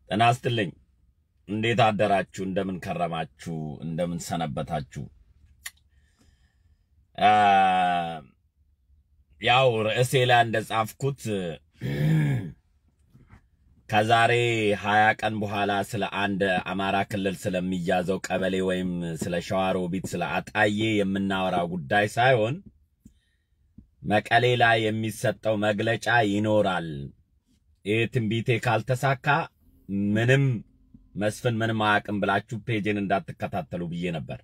ጤና ይስጥልኝ። እንዴት አደራችሁ? እንደምን ከረማችሁ? እንደምን ሰነበታችሁ? ያው ርዕሴ ላይ እንደጻፍኩት ከዛሬ ሀያ ቀን በኋላ ስለ አንድ አማራ ክልል ስለሚያዘው ቀበሌ ወይም ስለ ሸዋሮቢት ስለ አጣዬ የምናወራው ጉዳይ ሳይሆን መቀሌ ላይ የሚሰጠው መግለጫ ይኖራል። ይህ ትንቢቴ ካልተሳካ ምንም መስፍን ምንም አያውቅም ብላችሁ ፔጅን እንዳትከታተሉ ብዬ ነበር።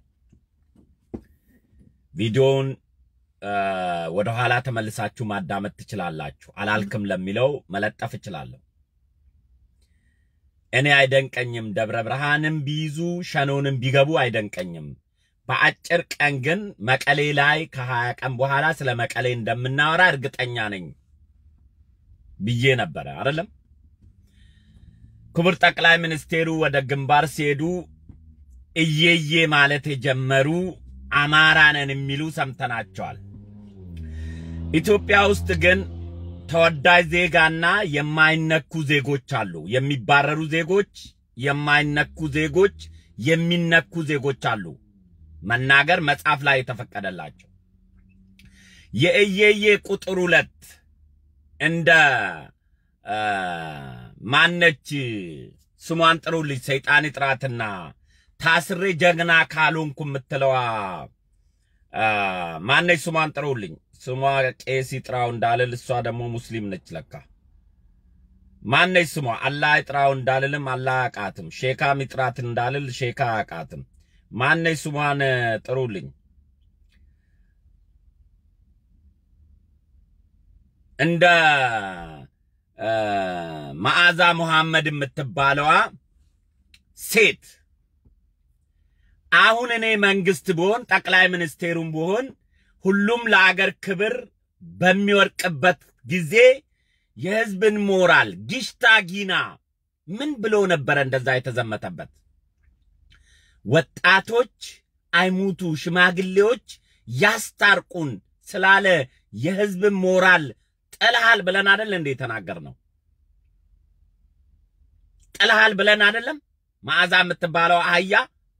ቪዲዮውን ወደ ኋላ ተመልሳችሁ ማዳመጥ ትችላላችሁ። አላልክም ለሚለው መለጠፍ እችላለሁ። እኔ አይደንቀኝም። ደብረ ብርሃንም ቢይዙ ሸኖንም ቢገቡ አይደንቀኝም። በአጭር ቀን ግን መቀሌ ላይ ከሀያ ቀን በኋላ ስለ መቀሌ እንደምናወራ እርግጠኛ ነኝ ብዬ ነበረ አይደለም። ክቡር ጠቅላይ ሚኒስቴሩ ወደ ግንባር ሲሄዱ እየዬ ማለት የጀመሩ አማራ ነን የሚሉ ሰምተናቸዋል። ኢትዮጵያ ውስጥ ግን ተወዳጅ ዜጋና የማይነኩ ዜጎች አሉ። የሚባረሩ ዜጎች፣ የማይነኩ ዜጎች፣ የሚነኩ ዜጎች አሉ። መናገር መጽሐፍ ላይ የተፈቀደላቸው የእየዬ ቁጥር ሁለት እንደ ማነች ስሟን ጥሩልኝ፣ ሰይጣን ጥራትና ታስሬ ጀግና ካልሆንኩ የምትለዋ ማነች? ስሟን ጥሩልኝ። ስሟ ቄስ ይጥራው እንዳልል እሷ ደግሞ ሙስሊም ነች ለካ። ማነች ስሟ? አላህ ይጥራው እንዳልልም አላህ አቃትም። ሼካም ይጥራት እንዳልል ሼካ አቃትም። ማነች ስሟን ጥሩልኝ። እንደ መዓዛ ሙሐመድ የምትባለዋ ሴት አሁን እኔ መንግስት ብሆን ጠቅላይ ሚኒስቴሩም ብሆን ሁሉም ለአገር ክብር በሚወርቅበት ጊዜ የህዝብን ሞራል ጊሽታ ጊና ምን ብሎ ነበረ እንደዛ የተዘመተበት? ወጣቶች አይሙቱ፣ ሽማግሌዎች ያስታርቁን ስላለ የህዝብን ሞራል ጥልሃል ብለን አይደል እንዴ የተናገር ነው? ጥልሃል ብለን አይደለም? መዓዛ የምትባለው አህያ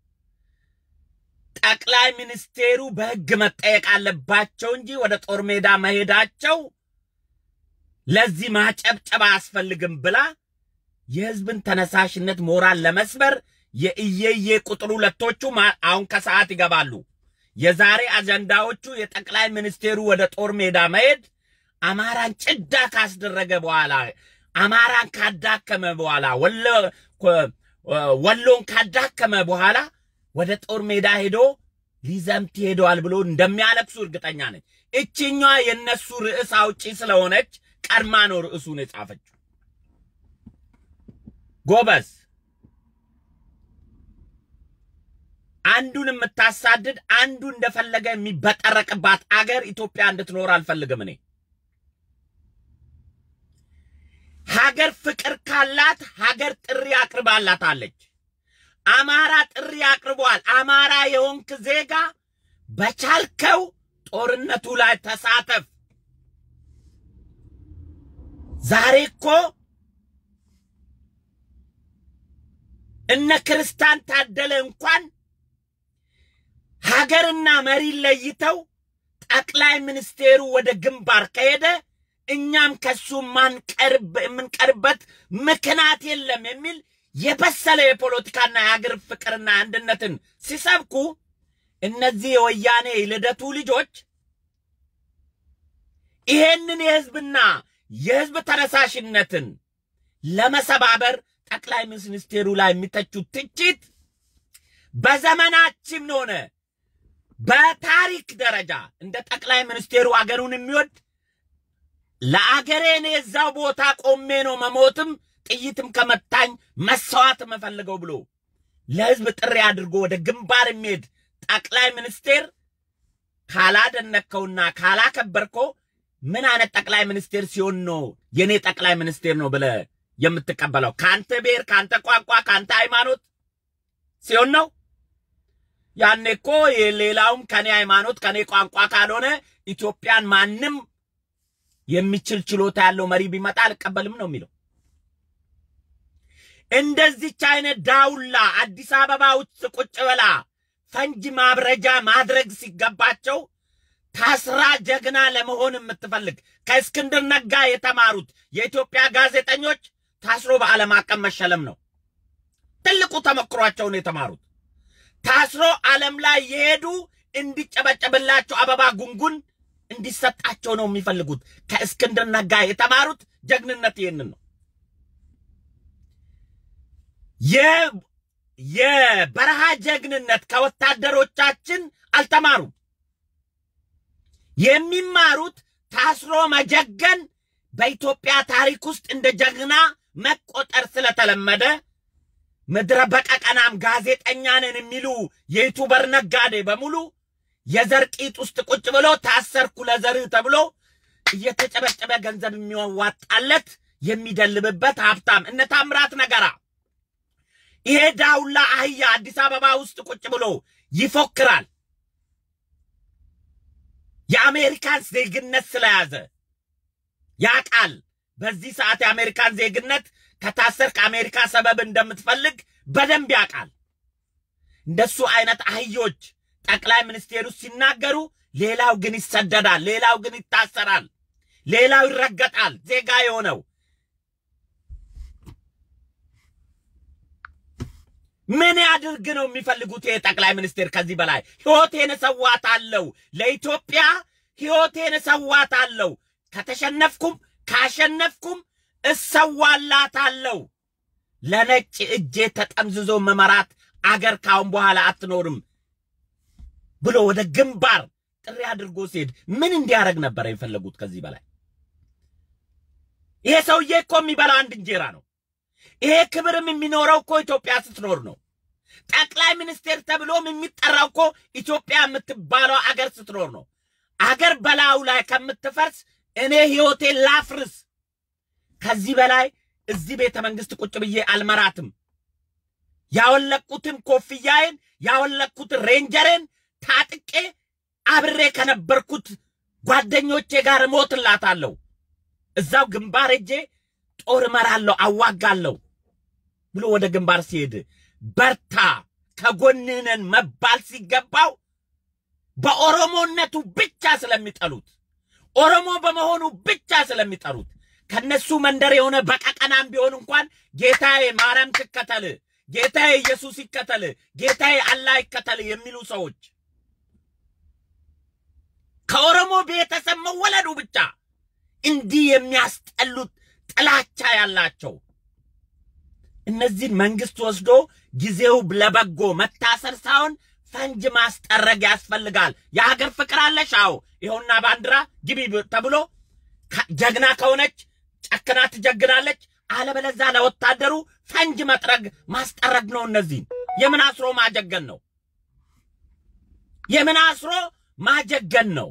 ጠቅላይ ሚኒስቴሩ በህግ መጠየቅ አለባቸው እንጂ ወደ ጦር ሜዳ መሄዳቸው ለዚህ ማጨብጨብ አያስፈልግም ብላ የህዝብን ተነሳሽነት ሞራል ለመስበር የእየዬ ቁጥር ሁለቶቹ አሁን ከሰዓት ይገባሉ። የዛሬ አጀንዳዎቹ የጠቅላይ ሚኒስቴሩ ወደ ጦር ሜዳ መሄድ አማራን ጭዳ ካስደረገ በኋላ አማራን ካዳከመ በኋላ ወሎን ካዳከመ በኋላ ወደ ጦር ሜዳ ሄዶ ሊዘምት ሄደዋል ብሎ እንደሚያለቅሱ እርግጠኛ ነኝ። እችኛዋ የነሱ ርዕስ አውጪ ስለሆነች ቀድማ ነው ርዕሱን የጻፈችው። ጎበዝ አንዱን የምታሳድድ አንዱ እንደፈለገ የሚበጠረቅባት አገር ኢትዮጵያ እንድትኖር አልፈልግም እኔ። ሀገር ፍቅር ካላት ሀገር ጥሪ አቅርባላታለች። አማራ ጥሪ አቅርቧል። አማራ የሆንክ ዜጋ በቻልከው ጦርነቱ ላይ ተሳተፍ። ዛሬ እኮ እነ ክርስቲያን ታደለ እንኳን ሀገርና መሪ ለይተው ጠቅላይ ሚኒስቴሩ ወደ ግንባር ከሄደ እኛም ከሱ የምንቀርበት ምክንያት የለም የሚል የበሰለ የፖለቲካና የሀገር ፍቅርና አንድነትን ሲሰብኩ እነዚህ የወያኔ ልደቱ ልጆች ይሄንን የህዝብና የህዝብ ተነሳሽነትን ለመሰባበር ጠቅላይ ሚኒስቴሩ ላይ የሚተቹት ትችት በዘመናችን ሆነ በታሪክ ደረጃ እንደ ጠቅላይ ሚኒስቴሩ አገሩን የሚወድ ለአገሬ እኔ እዛው ቦታ ቆሜ ነው መሞትም ጥይትም ከመታኝ መሰዋት የምፈልገው ብሎ ለህዝብ ጥሪ አድርጎ ወደ ግንባር የሚሄድ ጠቅላይ ሚኒስቴር ካላደነከውና ካላከበርኮ ምን አይነት ጠቅላይ ሚኒስቴር ሲሆን ነው የኔ ጠቅላይ ሚኒስቴር ነው ብለ የምትቀበለው? ካንተ ብሔር፣ ካንተ ቋንቋ፣ ካንተ ሃይማኖት ሲሆን ነው። ያኔ እኮ ሌላውም ከኔ ሃይማኖት ከኔ ቋንቋ ካልሆነ ኢትዮጵያን ማንም የሚችል ችሎታ ያለው መሪ ቢመጣ አልቀበልም ነው የሚለው። እንደዚች አይነት ዳውላ አዲስ አበባ ውስጥ ቁጭ ብላ ፈንጅ ማብረጃ ማድረግ ሲገባቸው ታስራ ጀግና ለመሆን የምትፈልግ ከእስክንድር ነጋ የተማሩት የኢትዮጵያ ጋዜጠኞች ታስሮ በዓለም አቀፍ መሸለም ነው። ትልቁ ተሞክሯቸውን የተማሩት ታስሮ ዓለም ላይ የሄዱ እንዲጨበጨብላቸው አበባ ጉንጉን እንዲሰጣቸው ነው የሚፈልጉት። ከእስክንድር ነጋ የተማሩት ጀግንነት ይህንን ነው። የበረሃ ጀግንነት ከወታደሮቻችን አልተማሩም። የሚማሩት ታስሮ መጀገን በኢትዮጵያ ታሪክ ውስጥ እንደ ጀግና መቆጠር ስለተለመደ ምድረ በቀቀናም ጋዜጠኛ ነን የሚሉ የዩቱበር ነጋዴ በሙሉ የዘር ቂጥ ውስጥ ቁጭ ብሎ ታሰርኩ ለዘርህ ተብሎ እየተጨበጨበ ገንዘብ የሚዋጣለት የሚደልብበት ሀብታም እነ ታምራት ነገራ ይሄ ዳውላ አህያ አዲስ አበባ ውስጥ ቁጭ ብሎ ይፎክራል። የአሜሪካን ዜግነት ስለያዘ ያቃል። በዚህ ሰዓት የአሜሪካን ዜግነት ከታሰር ከአሜሪካ ሰበብ እንደምትፈልግ በደንብ ያውቃል። እንደሱ አይነት አህዮች ጠቅላይ ሚኒስቴሩ ሲናገሩ፣ ሌላው ግን ይሰደዳል፣ ሌላው ግን ይታሰራል፣ ሌላው ይረገጣል። ዜጋ የሆነው ምን ያድርግ ነው የሚፈልጉት? ይሄ ጠቅላይ ሚኒስቴር ከዚህ በላይ ሕይወቴን እሰዋታለሁ፣ ለኢትዮጵያ ሕይወቴን እሰዋታለሁ፣ ከተሸነፍኩም ካሸነፍኩም እሰዋላታለሁ፣ ለነጭ እጄ ተጠምዝዞ መመራት አገር ካሁን በኋላ አትኖርም ብሎ ወደ ግንባር ጥሪ አድርጎ ሲሄድ ምን እንዲያደርግ ነበር የፈለጉት? ከዚህ በላይ ይሄ ሰውዬ እኮ የሚበላው አንድ እንጀራ ነው። ይሄ ክብርም የሚኖረው እኮ ኢትዮጵያ ስትኖር ነው። ጠቅላይ ሚኒስቴር ተብሎም የሚጠራው እኮ ኢትዮጵያ የምትባለው አገር ስትኖር ነው። አገር በላዩ ላይ ከምትፈርስ እኔ ሕይወቴን ላፍርስ። ከዚህ በላይ እዚህ ቤተ መንግስት ቁጭ ብዬ አልመራትም። ያወለቅኩትን ኮፍያዬን ያወለቅኩትን ሬንጀሬን ታጥቄ አብሬ ከነበርኩት ጓደኞቼ ጋር እሞትላታለሁ። እዛው ግንባር ሄጄ ጦር እመራለሁ፣ አዋጋለሁ ብሎ ወደ ግንባር ሲሄድ በርታ ከጎንነን መባል ሲገባው በኦሮሞነቱ ብቻ ስለሚጠሉት ኦሮሞ በመሆኑ ብቻ ስለሚጠሩት ከነሱ መንደር የሆነ በቀቀናም ቢሆን እንኳን ጌታዬ ማርያም ትከተል፣ ጌታዬ ኢየሱስ ይከተል፣ ጌታዬ አላህ ይከተል የሚሉ ሰዎች ከኦሮሞ ቤተሰብ መወለዱ ብቻ እንዲህ የሚያስጠሉት ጥላቻ ያላቸው እነዚህን መንግስት ወስዶ ጊዜው ለበጎ መታሰር ሳይሆን ፈንጅ ማስጠረግ ያስፈልጋል። የሀገር ፍቅር አለሽ? አዎ፣ ይኸውና ባንዲራ ግቢ ተብሎ ጀግና ከሆነች ጨክና ትጀግናለች። አለበለዛ ለወታደሩ ፈንጅ መጥረግ ማስጠረግ ነው። እነዚህን የምን አስሮ ማጀገን ነው? የምን አስሮ ማጀገን ነው?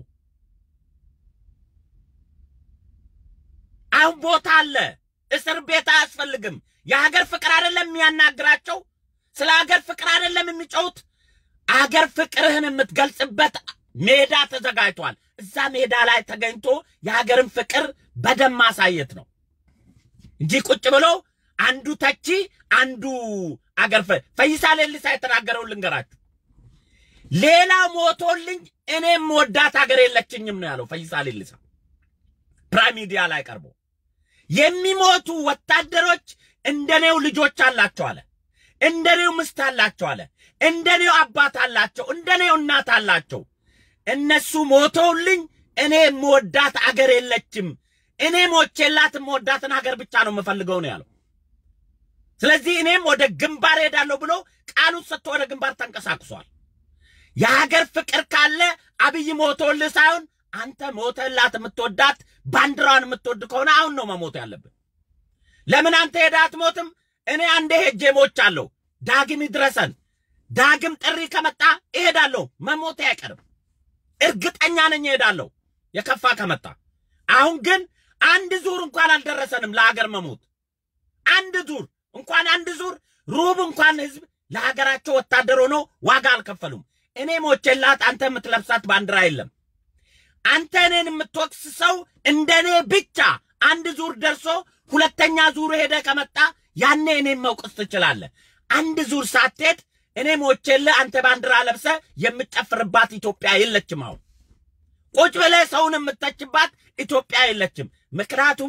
አሁን ቦታ አለ። እስር ቤት አያስፈልግም። የሀገር ፍቅር አይደለም የሚያናግራቸው። ስለ ሀገር ፍቅር አይደለም የሚጮሁት። አገር ፍቅርህን የምትገልጽበት ሜዳ ተዘጋጅቷል። እዛ ሜዳ ላይ ተገኝቶ የሀገርን ፍቅር በደም ማሳየት ነው እንጂ ቁጭ ብሎ አንዱ ተቺ አንዱ አገር ፈይሳ ሌሊሳ የተናገረውን ልንገራችሁ። ሌላ ሞቶልኝ እኔም ወዳት ሀገር የለችኝም ነው ያለው ፈይሳ ሌሊሳ ፕራይም ሚዲያ ላይ ቀርቦ የሚሞቱ ወታደሮች እንደኔው ልጆች አላቸው አለ። እንደኔው ምስት አላቸው አለ። እንደኔው አባት አላቸው። እንደኔው እናት አላቸው። እነሱ ሞተውልኝ እኔ የምወዳት አገር የለችም። እኔ ሞቼላት የምወዳትን ሀገር ብቻ ነው የምፈልገው ነው ያለው። ስለዚህ እኔም ወደ ግንባር ሄዳለሁ ብሎ ቃሉን ሰጥቶ ወደ ግንባር ተንቀሳቅሷል። የሀገር ፍቅር ካለ አብይ ሞቶልህ ሳይሆን አንተ ሞተላት የምትወዳት ባንዲራዋን የምትወድ ከሆነ አሁን ነው መሞት ያለብን። ለምን አንተ ሄደህ አትሞትም? እኔ አንዴ ሄጄ ሞቻለሁ። ዳግም ይድረሰን። ዳግም ጥሪ ከመጣ እሄዳለሁ። መሞቴ አይቀርም። እርግጠኛ ነኝ እሄዳለሁ፣ የከፋ ከመጣ። አሁን ግን አንድ ዙር እንኳን አልደረሰንም ለሀገር መሞት። አንድ ዙር እንኳን አንድ ዙር ሩብ እንኳን ህዝብ ለሀገራቸው ወታደር ሆኖ ዋጋ አልከፈሉም። እኔ ሞቼላት አንተ የምትለብሳት ባንዲራ የለም። አንተ እኔን የምትወቅስ ሰው እንደኔ ብቻ አንድ ዙር ደርሶ ሁለተኛ ዙር ሄደ ከመጣ ያኔ እኔም መውቀስ ትችላለህ። አንድ ዙር ሳትሄድ እኔ ሞቼልህ አንተ ባንዲራ ለብሰ የምትጨፍርባት ኢትዮጵያ የለችም። አሁን ቁጭ ብለህ ሰውን የምተችባት ኢትዮጵያ የለችም። ምክንያቱም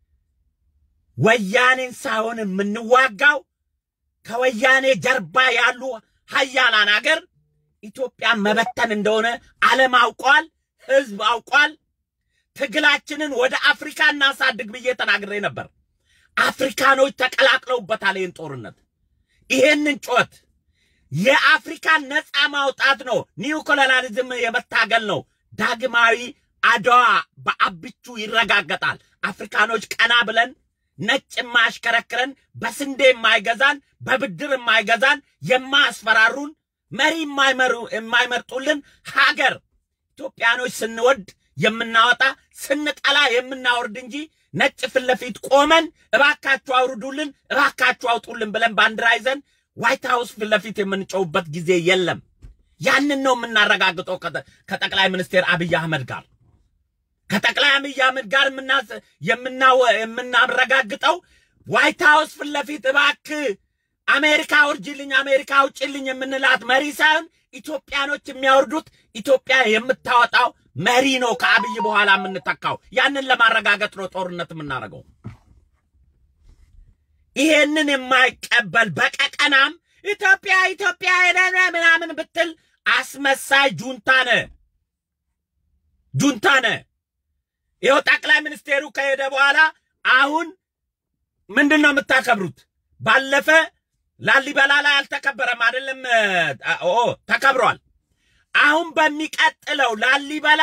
ወያኔን ሳይሆን የምንዋጋው ከወያኔ ጀርባ ያሉ ሀያላን አገር ኢትዮጵያን መበተን እንደሆነ ዓለም አውቋል፣ ህዝብ አውቋል። ትግላችንን ወደ አፍሪካ እናሳድግ ብዬ ተናግሬ ነበር። አፍሪካኖች ተቀላቅለውበታል። ይህን ጦርነት ይሄንን ጩኸት የአፍሪካን ነፃ ማውጣት ነው። ኒው ኮሎናሊዝም የመታገል ነው። ዳግማዊ አድዋ በአብቹ ይረጋገጣል። አፍሪካኖች ቀና ብለን ነጭ የማያሽከረክረን በስንዴ የማይገዛን በብድር የማይገዛን የማያስፈራሩን መሪ የማይመርጡልን ሀገር ኢትዮጵያኖች ስንወድ የምናወጣ ስንጠላ የምናወርድ እንጂ ነጭ ፊት ለፊት ቆመን እባካችሁ አውርዱልን፣ እባካችሁ አውጡልን ብለን ባንዲራ ይዘን ዋይት ሀውስ ፊት ለፊት የምንጨውበት ጊዜ የለም። ያንን ነው የምናረጋግጠው ከጠቅላይ ሚኒስቴር አብይ አህመድ ጋር ከጠቅላይ አብይ አህመድ ጋር የምናረጋግጠው ዋይት ሀውስ ፊት ለፊት እባክህ አሜሪካ ውርጅልኝ፣ አሜሪካ ውጭልኝ የምንላት መሪ ሳይሆን ኢትዮጵያኖች የሚያወርዱት ኢትዮጵያ የምታወጣው መሪ ነው ከአብይ በኋላ የምንተካው። ያንን ለማረጋገጥ ነው ጦርነት የምናደርገው። ይሄንን የማይቀበል በቀቀናም ኢትዮጵያ ኢትዮጵያ ሄደነ ምናምን ብትል አስመሳይ ጁንታ ነ ጁንታ ነ። ይኸው ጠቅላይ ሚኒስቴሩ ከሄደ በኋላ አሁን ምንድን ነው የምታከብሩት? ባለፈ ላሊበላ ላይ አልተከበረም አይደለም? ኦ ተከብሯል። አሁን በሚቀጥለው ላሊበላ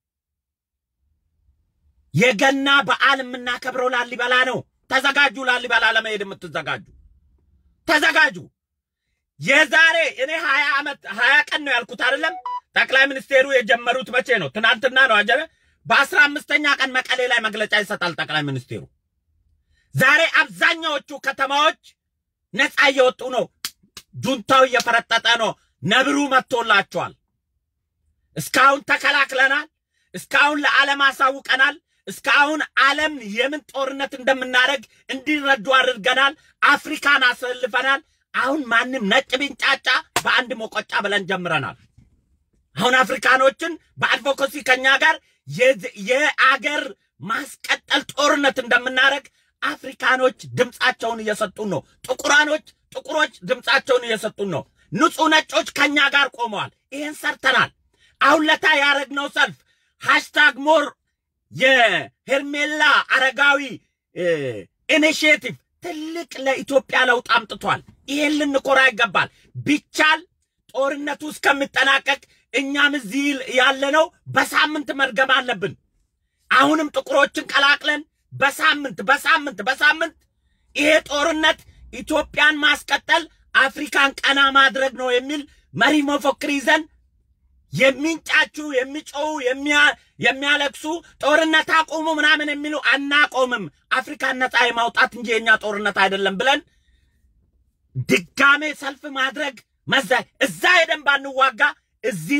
የገና በዓል የምናከብረው ላሊበላ ነው። ተዘጋጁ። ላሊበላ ለመሄድ የምትዘጋጁ ተዘጋጁ። የዛሬ እኔ ሀያ ዓመት ሀያ ቀን ነው ያልኩት አይደለም? ጠቅላይ ሚኒስቴሩ የጀመሩት መቼ ነው? ትናንትና ነው አጀበ። በአስራ አምስተኛ ቀን መቀሌ ላይ መግለጫ ይሰጣል ጠቅላይ ሚኒስቴሩ። ዛሬ አብዛኛዎቹ ከተማዎች ነፃ እየወጡ ነው። ጁንታው እየፈረጠጠ ነው። ነብሩ መጥቶላቸዋል። እስካሁን ተከላክለናል። እስካሁን ለዓለም አሳውቀናል። እስካሁን ዓለም የምን ጦርነት እንደምናደርግ እንዲረዱ አድርገናል። አፍሪካን አሰልፈናል። አሁን ማንም ነጭ ቢንጫጫ በአንድ መቆጫ ብለን ጀምረናል። አሁን አፍሪካኖችን በአድቮኮሲ ከኛ ጋር የአገር ማስቀጠል ጦርነት እንደምናደርግ አፍሪካኖች ድምፃቸውን እየሰጡን ነው። ጥቁራኖች ጥቁሮች ድምፃቸውን እየሰጡን ነው። ንጹህ ነጮች ከኛ ጋር ቆመዋል። ይህን ሰርተናል። አሁን ለታ ያደረግነው ሰልፍ ሃሽታግ ሞር የሄርሜላ አረጋዊ ኢኒሽቲቭ ትልቅ ለኢትዮጵያ ለውጥ አምጥቷል። ይሄን ልንኮራ ይገባል። ቢቻል ጦርነቱ እስከሚጠናቀቅ እኛም እዚህ ያለነው በሳምንት መድገም አለብን። አሁንም ጥቁሮችን ቀላቅለን በሳምንት በሳምንት በሳምንት ይሄ ጦርነት ኢትዮጵያን ማስቀጠል አፍሪካን ቀና ማድረግ ነው የሚል መሪ መፎክር ይዘን የሚንጫቹ የሚጮው የሚያለቅሱ ጦርነት አቁሙ ምናምን የሚሉ አናቆምም፣ አፍሪካን ነፃ የማውጣት እንጂ የእኛ ጦርነት አይደለም ብለን ድጋሜ ሰልፍ ማድረግ መዛ እዛ ሄደን ባንዋጋ እዚህ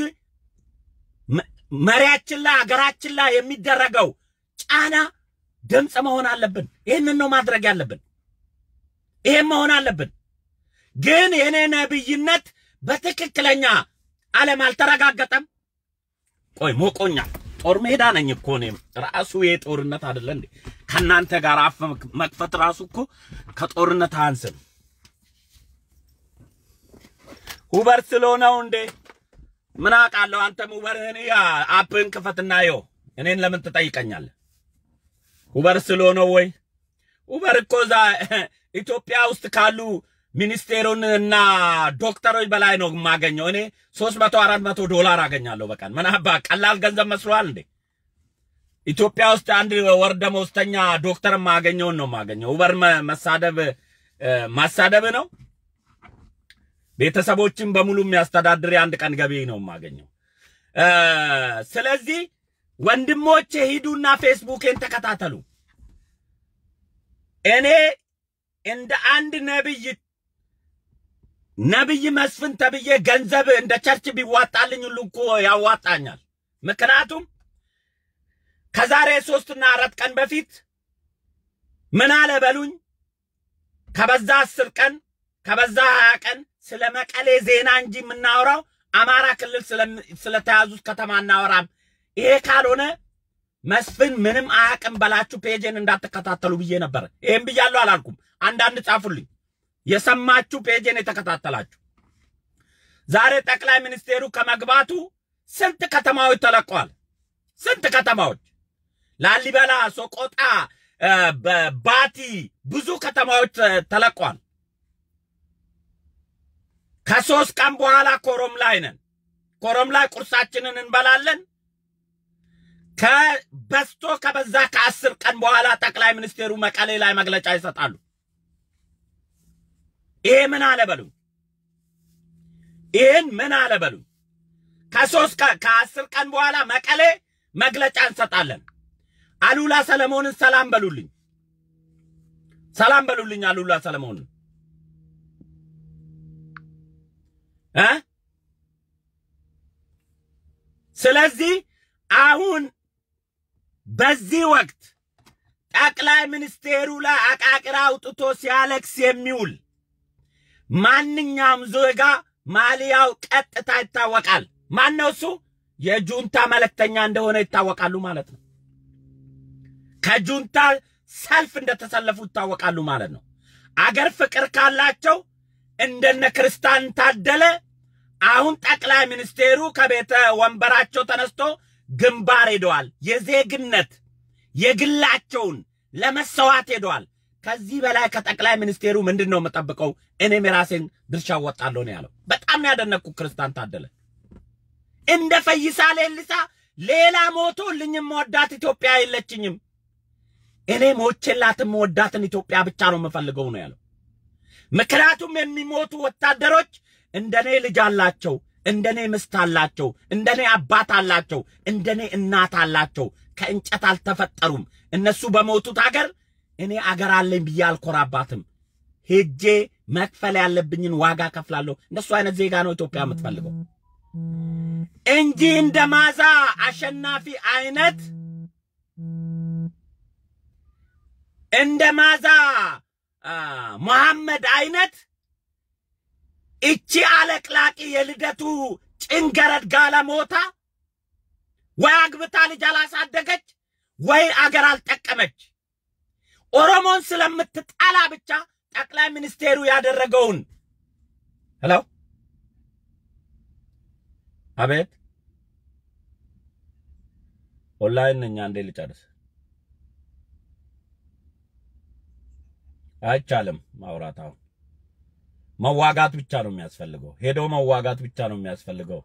መሪያችን ላይ ሀገራችን ላይ የሚደረገው ጫና ድምፅ መሆን አለብን። ይህንን ነው ማድረግ ያለብን። ይሄን መሆን አለብን። ግን የኔ ነብይነት በትክክለኛ ዓለም አልተረጋገጠም። ቆይ ሞቆኛል። ጦር ሜዳ ነኝ እኮ እኔም ራሱ ይሄ ጦርነት አይደለ እንዴ? ከእናንተ ጋር አፍ መክፈት ራሱ እኮ ከጦርነት አንስም። ውበር ስለሆነው እንዴ? ምን አውቃለሁ? አንተም ውበርህን አፕህን ክፈትና የው እኔን ለምን ትጠይቀኛለህ? ውበር ስለሆነው ወይ ውበር እኮ እዛ ኢትዮጵያ ውስጥ ካሉ ሚኒስቴሩን እና ዶክተሮች በላይ ነው የማገኘው። እኔ ሶስት መቶ አራት መቶ ዶላር አገኛለሁ በቀን። ምን አባ ቀላል ገንዘብ መስሏል እንዴ? ኢትዮጵያ ውስጥ አንድ ወር ደመወዝተኛ ዶክተር የማገኘውን ነው የማገኘው። ውበር መሳደብ ማሳደብ ነው። ቤተሰቦችን በሙሉ የሚያስተዳድር የአንድ ቀን ገቢ ነው የማገኘው። ስለዚህ ወንድሞቼ ሂዱና ፌስቡኬን ተከታተሉ። እኔ እንደ አንድ ነብይ ነብይ መስፍን ተብዬ ገንዘብ እንደ ቸርች ቢዋጣልኝ ሁሉ እኮ ያዋጣኛል። ምክንያቱም ከዛሬ ሶስትና አራት ቀን በፊት ምን አለ በሉኝ ከበዛ አስር ቀን ከበዛ ሀያ ቀን ስለ መቀሌ ዜና እንጂ የምናወራው አማራ ክልል ስለተያዙት ከተማ እናወራም። ይሄ ካልሆነ መስፍን ምንም አያውቅም በላችሁ ፔጅን እንዳትከታተሉ ብዬ ነበር። ይህም ብያለሁ አላልኩም? አንዳንድ ጻፉልኝ የሰማችሁ ፔጅን የተከታተላችሁ። ዛሬ ጠቅላይ ሚኒስቴሩ ከመግባቱ ስንት ከተማዎች ተለቀዋል። ስንት ከተማዎች ላሊበላ፣ ሶቆጣ፣ ባቲ ብዙ ከተማዎች ተለቀዋል። ከሶስት ቀን በኋላ ኮረም ላይ ነን። ኮረም ላይ ቁርሳችንን እንበላለን። ከበስቶ ከበዛ ከአስር ቀን በኋላ ጠቅላይ ሚኒስቴሩ መቀሌ ላይ መግለጫ ይሰጣሉ። ይሄ ምን አለ በሉኝ። ይህን ምን አለ በሉኝ። ከሶስት ከአስር ቀን በኋላ መቀሌ መግለጫ እንሰጣለን። አሉላ ሰለሞንን ሰላም በሉልኝ፣ ሰላም በሉልኝ አሉላ ሰለሞንን እ ስለዚህ አሁን በዚህ ወቅት ጠቅላይ ሚኒስቴሩ ላይ አቃቂራ አውጥቶ ሲያለቅስ የሚውል ማንኛውም ዜጋ ማሊያው ቀጥታ ይታወቃል። ማነው እሱ? የጁንታ መልእክተኛ እንደሆነ ይታወቃሉ ማለት ነው። ከጁንታ ሰልፍ እንደተሰለፉ ይታወቃሉ ማለት ነው። አገር ፍቅር ካላቸው እንደነ ክርስቲያን ታደለ አሁን ጠቅላይ ሚኒስቴሩ ከቤተ ወንበራቸው ተነስቶ ግንባር ሄደዋል። የዜግነት የግላቸውን ለመሰዋት ሄደዋል። ከዚህ በላይ ከጠቅላይ ሚኒስቴሩ ምንድን ነው የምጠብቀው? እኔም የራሴን ድርሻ ወጣለሁ ነው ያለው። በጣም ነው ያደነቅኩ ክርስቲያን ታደለ። እንደ ፈይሳ ሌሊሳ ሌላ ሞቶልኝም መወዳት ኢትዮጵያ የለችኝም። እኔ ሞቼላትም መወዳትን ኢትዮጵያ ብቻ ነው የምፈልገው ነው ያለው። ምክንያቱም የሚሞቱ ወታደሮች እንደኔ ልጅ አላቸው፣ እንደኔ ምስት አላቸው፣ እንደኔ አባት አላቸው፣ እንደኔ እናት አላቸው። ከእንጨት አልተፈጠሩም። እነሱ በሞቱት አገር እኔ አገር አለኝ ብዬ አልኮራባትም። ሄጄ መክፈል ያለብኝን ዋጋ ከፍላለሁ። እንደሱ አይነት ዜጋ ነው ኢትዮጵያ የምትፈልገው እንጂ እንደ ማዛ አሸናፊ አይነት እንደ ማዛ መሐመድ አይነት እቺ አለቅላቂ የልደቱ ጭንገረድ ጋለሞታ ወይ አግብታ ልጅ አላሳደገች ወይ አገር አልጠቀመች። ኦሮሞን ስለምትጠላ ብቻ ጠቅላይ ሚኒስቴሩ ያደረገውን ሄሎ፣ አቤት፣ ኦንላይን ነኝ። አንዴ ልጨርስ። አይቻልም ማውራት። አሁን መዋጋት ብቻ ነው የሚያስፈልገው። ሄዶ መዋጋት ብቻ ነው የሚያስፈልገው።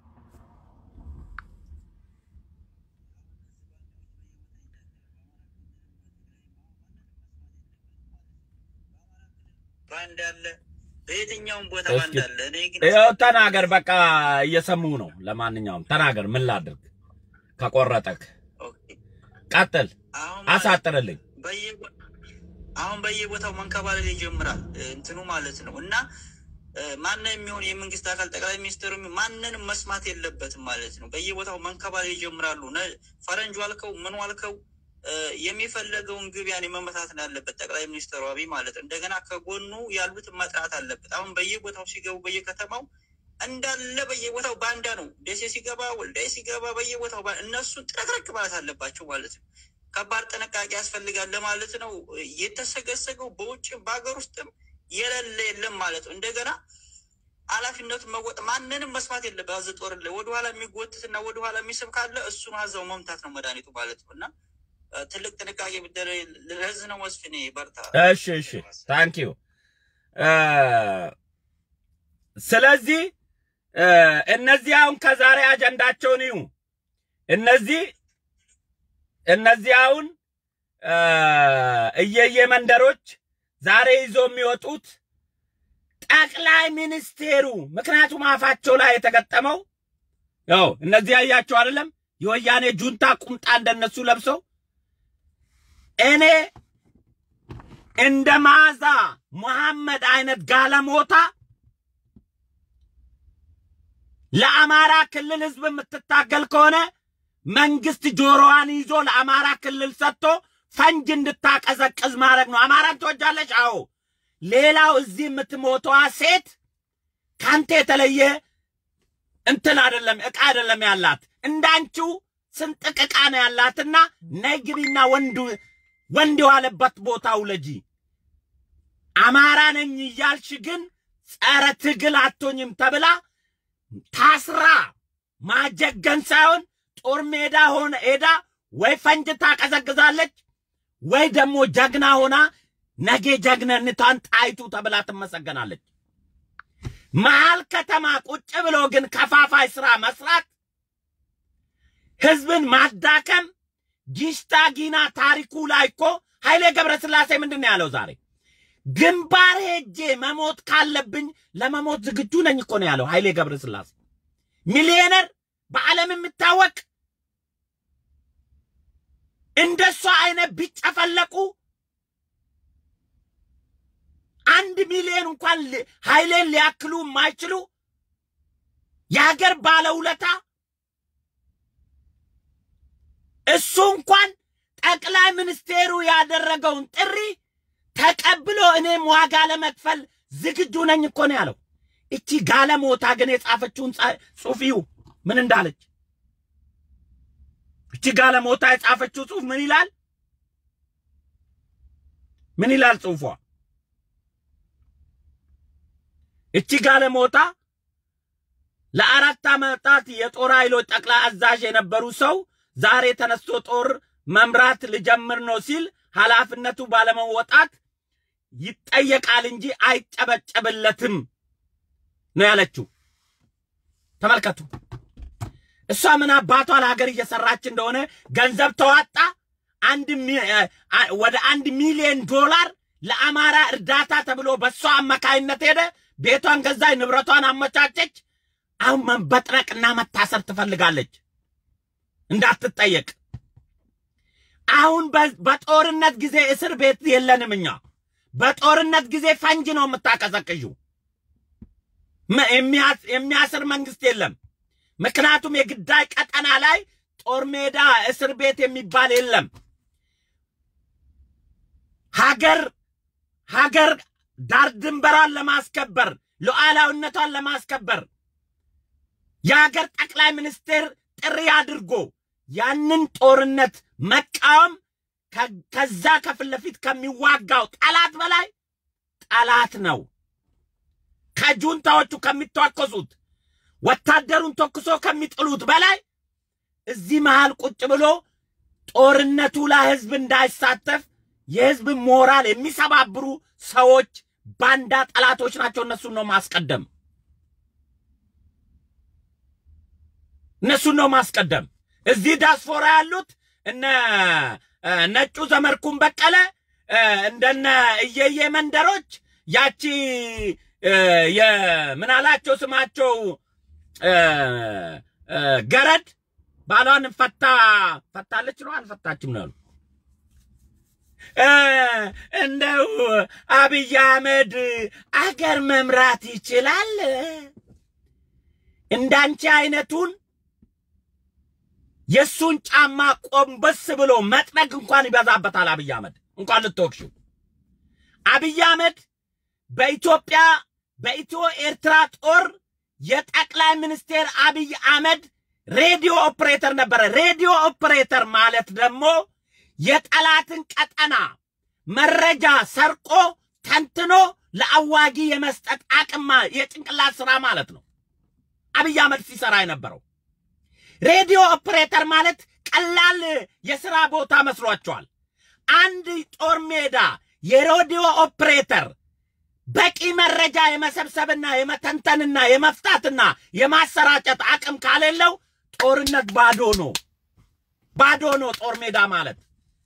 ባንድ አለ፣ በየትኛውም ቦታ እስኪ ባንድ አለ። እኔ ግን ይኸው ተናገር፣ በቃ እየሰሙ ነው። ለማንኛውም ተናገር፣ ምን ላድርግ? ከቆረጠክ ኦኬ፣ ቀጥል፣ አሁን ማለት አሳጥርልኝ። በየ- አሁን በየቦታው መንከባለል ይጀምራል እንትኑ ማለት ነው። እና ማንም የሚሆን የመንግስት አካል ጠቅላይ ሚኒስትሩ የሚሆን ማንንም መስማት የለበትም ማለት ነው። በየቦታው መንከባለል ይጀምራሉ። ነ- ፈረንጁ አልከው ምኑ አልከው እ፣ የሚፈለገውን ግብ ያኔ መመታት ነው ያለበት ጠቅላይ ሚኒስትሩ አብይ ማለት ነው። እንደገና ከጎኑ ያሉትን መጥራት አለበት። አሁን በየቦታው ሲገቡ በየከተማው እንዳለ በየቦታው ባንዳ ነው። ደሴ ሲገባ፣ ወልዳይ ሲገባ በየቦታው ባ- እነሱን ጥረቅረቅ ማለት አለባቸው ማለት ነው። ከባድ ጥንቃቄ ያስፈልጋል ለማለት ነው። የተሰገሰገው በውጭም በሀገር ውስጥም የሌለ የለም ማለት ነው። እንደገና ኃላፊነቱን መወጥ ማንንም መስማት የለበት። አዘ ጦር ላይ ወደኋላ የሚጎትትና ወደኋላ የሚስብ ካለ እሱን አዛው መምታት ነው መድኃኒቱ ማለት ነው እና እ፣ ትልቅ ጥንቃቄ ቢደረግ ለህዝብ ነው። መስፍኔ በርታ። እሺ እሺ፣ ታንክ ዩ። ስለዚህ እ፣ እነዚህ አሁን ከዛሬ አጀንዳቸውን ይዩ። እነዚህ እነዚህ አሁን እ፣ እየየ መንደሮች ዛሬ ይዞ የሚወጡት ጠቅላይ ሚኒስቴሩ ምክንያቱም አፋቸው ላይ የተገጠመው ያው እነዚህ ያያቸው አይደለም የወያኔ ጁንታ ቁምጣ እንደነሱ ለብሰው እኔ እንደ ማዛ መሐመድ አይነት ጋለሞታ ለአማራ ክልል ህዝብ የምትታገል ከሆነ መንግስት ጆሮዋን ይዞ ለአማራ ክልል ሰጥቶ ፈንጅ እንድታቀዘቅዝ ማድረግ ነው። አማራን ትወጃለች? አዎ። ሌላው እዚህ የምትሞተዋ ሴት ካንተ የተለየ እንትን አይደለም፣ ዕቃ አይደለም ያላት እንዳንቺው ስንጥቅ ዕቃ ነው ያላትና ነይ ግቢና ወንድ ወንድ የዋለበት ቦታ ውለጂ። አማራ ነኝ እያልሽ ግን ጸረ ትግል አቶኝም ተብላ ታስራ ማጀገን ሳይሆን ጦር ሜዳ ሆነ ሄዳ ወይ ፈንጅ ታቀዘቅዛለች ወይ ደግሞ ጀግና ሆና ነገ ጀግነንቷን ጣይቱ ተብላ ትመሰገናለች። መሀል ከተማ ቁጭ ብሎ ግን ከፋፋይ ስራ መስራት፣ ህዝብን ማዳከም ጊሽታ ጊና ታሪኩ ላይ እኮ ኃይሌ ገብረስላሴ ምንድን ነው ያለው ዛሬ? ግንባር ሄጄ መሞት ካለብኝ ለመሞት ዝግጁ ነኝ እኮ ነው ያለው ኃይሌ ገብረስላሴ። ሚሊዮነር በዓለም የሚታወቅ እንደሷ አይነት ቢጨፈለቁ አንድ ሚሊዮን እንኳን ኃይሌን ሊያክሉ የማይችሉ የሀገር ባለውለታ እሱ እንኳን ጠቅላይ ሚኒስቴሩ ያደረገውን ጥሪ ተቀብሎ እኔም ዋጋ ለመክፈል ዝግጁ ነኝ እኮ ነው ያለው። እቺ ጋለሞታ ግን የጻፈችውን ጽሑፊው ምን እንዳለች እቺ ጋለሞታ የጻፈችው ጽሑፍ ምን ይላል? ምን ይላል ጽሑፏ? እቺ ጋለሞታ ለአራት ዓመታት የጦር ኃይሎች ጠቅላይ አዛዥ የነበሩ ሰው ዛሬ ተነስቶ ጦር መምራት ልጀምር ነው ሲል ኃላፊነቱ ባለመወጣት ይጠየቃል እንጂ አይጨበጨብለትም ነው ያለችው። ተመልከቱ። እሷ ምን አባቷ ለሀገር እየሰራች እንደሆነ ገንዘብ ተዋጣ። አንድ ወደ አንድ ሚሊዮን ዶላር ለአማራ እርዳታ ተብሎ በእሷ አማካይነት ሄደ። ቤቷን ገዛች፣ ንብረቷን አመቻቸች። አሁን መበጥረቅና መታሰር ትፈልጋለች እንዳትጠየቅ። አሁን በጦርነት ጊዜ እስር ቤት የለንም እኛ። በጦርነት ጊዜ ፈንጅ ነው የምታቀዘቅዡ። የሚያስር መንግስት የለም። ምክንያቱም የግዳይ ቀጠና ላይ ጦር ሜዳ እስር ቤት የሚባል የለም። ሀገር ሀገር ዳር ድንበሯን ለማስከበር ሉዓላዊነቷን ለማስከበር የሀገር ጠቅላይ ሚኒስቴር ጥሪ አድርጎ ያንን ጦርነት መቃወም ከዛ ከፊት ለፊት ከሚዋጋው ጠላት በላይ ጠላት ነው። ከጁንታዎቹ ከሚተኮሱት ወታደሩን ተኩሶ ከሚጥሉት በላይ እዚህ መሃል ቁጭ ብሎ ጦርነቱ ላይ ህዝብ እንዳይሳተፍ የህዝብ ሞራል የሚሰባብሩ ሰዎች ባንዳ ጠላቶች ናቸው። እነሱን ነው ማስቀደም፣ እነሱን ነው ማስቀደም። እዚህ ዳስፖራ ያሉት እነ ነጩ ዘመርኩን በቀለ እንደነ እየየ መንደሮች ያቺ የምናላቸው ስማቸው ገረድ ባሏን ፈታ ፈታለች ነው አልፈታችም ነው ያሉ። እንደው አብይ አህመድ አገር መምራት ይችላል። እንዳንቺ አይነቱን የእሱን ጫማ ቆንበስ ብሎ መጥረግ እንኳን ይበዛበታል። አብይ አህመድ እንኳን ልትወቅሽው። አብይ አህመድ በኢትዮጵያ በኢትዮ ኤርትራ ጦር የጠቅላይ ሚኒስቴር አብይ አህመድ ሬዲዮ ኦፕሬተር ነበረ። ሬዲዮ ኦፕሬተር ማለት ደግሞ የጠላትን ቀጠና መረጃ ሰርቆ ተንትኖ ለአዋጊ የመስጠት አቅማ የጭንቅላት ስራ ማለት ነው። አብይ አህመድ ሲሰራ የነበረው ሬዲዮ ኦፕሬተር ማለት ቀላል የሥራ ቦታ መስሏቸዋል። አንድ ጦር ሜዳ የሬዲዮ ኦፕሬተር በቂ መረጃ የመሰብሰብና የመተንተንና የመፍታትና የማሰራጨት አቅም ካሌለው ጦርነት ባዶ ነው። ባዶ ነው ጦር ሜዳ ማለት።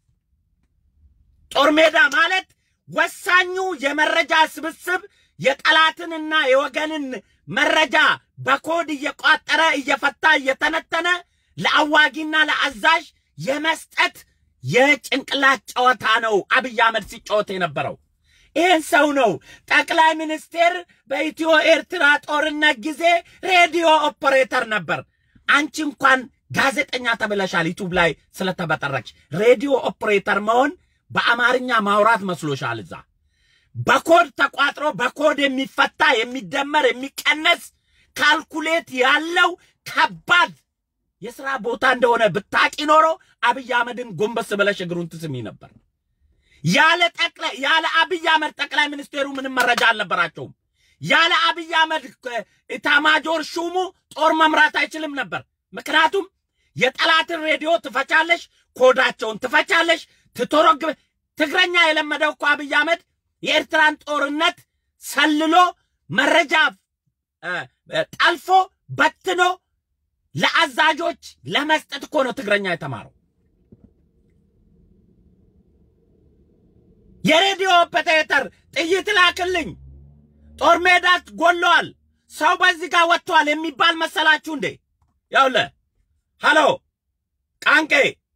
ጦር ሜዳ ማለት ወሳኙ የመረጃ ስብስብ የጠላትንና የወገንን መረጃ በኮድ እየቋጠረ እየፈታ እየተነተነ ለአዋጊና ለአዛዥ የመስጠት የጭንቅላት ጨዋታ ነው አብይ አህመድ ሲጫወት የነበረው። ይህን ሰው ነው ጠቅላይ ሚኒስቴር በኢትዮ ኤርትራ ጦርነት ጊዜ ሬዲዮ ኦፐሬተር ነበር። አንቺ እንኳን ጋዜጠኛ ተብለሻል ዩቱብ ላይ ስለተበጠረች። ሬዲዮ ኦፐሬተር መሆን በአማርኛ ማውራት መስሎሻል። እዛ በኮድ ተቋጥሮ በኮድ የሚፈታ የሚደመር የሚቀነስ ካልኩሌት ያለው ከባድ የሥራ ቦታ እንደሆነ ብታቂ ኖሮ አብይ አህመድን ጎንበስ ብለሽ እግሩን ትስሚ ነበር። ያለ ጠቅላይ ያለ አብይ አህመድ ጠቅላይ ሚኒስቴሩ ምንም መረጃ አልነበራቸውም። ያለ አብይ አህመድ ኢታማጆር ሹሙ ጦር መምራት አይችልም ነበር። ምክንያቱም የጠላትን ሬዲዮ ትፈቻለሽ፣ ኮዳቸውን ትፈቻለሽ፣ ትተረግበ ትግረኛ የለመደው እኮ አብይ አህመድ የኤርትራን ጦርነት ሰልሎ መረጃ ጠልፎ በትኖ ለአዛዦች ለመስጠት እኮ ነው ትግረኛ የተማረው። የሬዲዮ ኦፐሬተር ጥይት ላክልኝ፣ ጦር ሜዳ ጎለዋል፣ ሰው በዚህ ጋር ወጥቷል የሚባል መሰላችሁ እንዴ? ያውለ ሃሎ ቃንቄ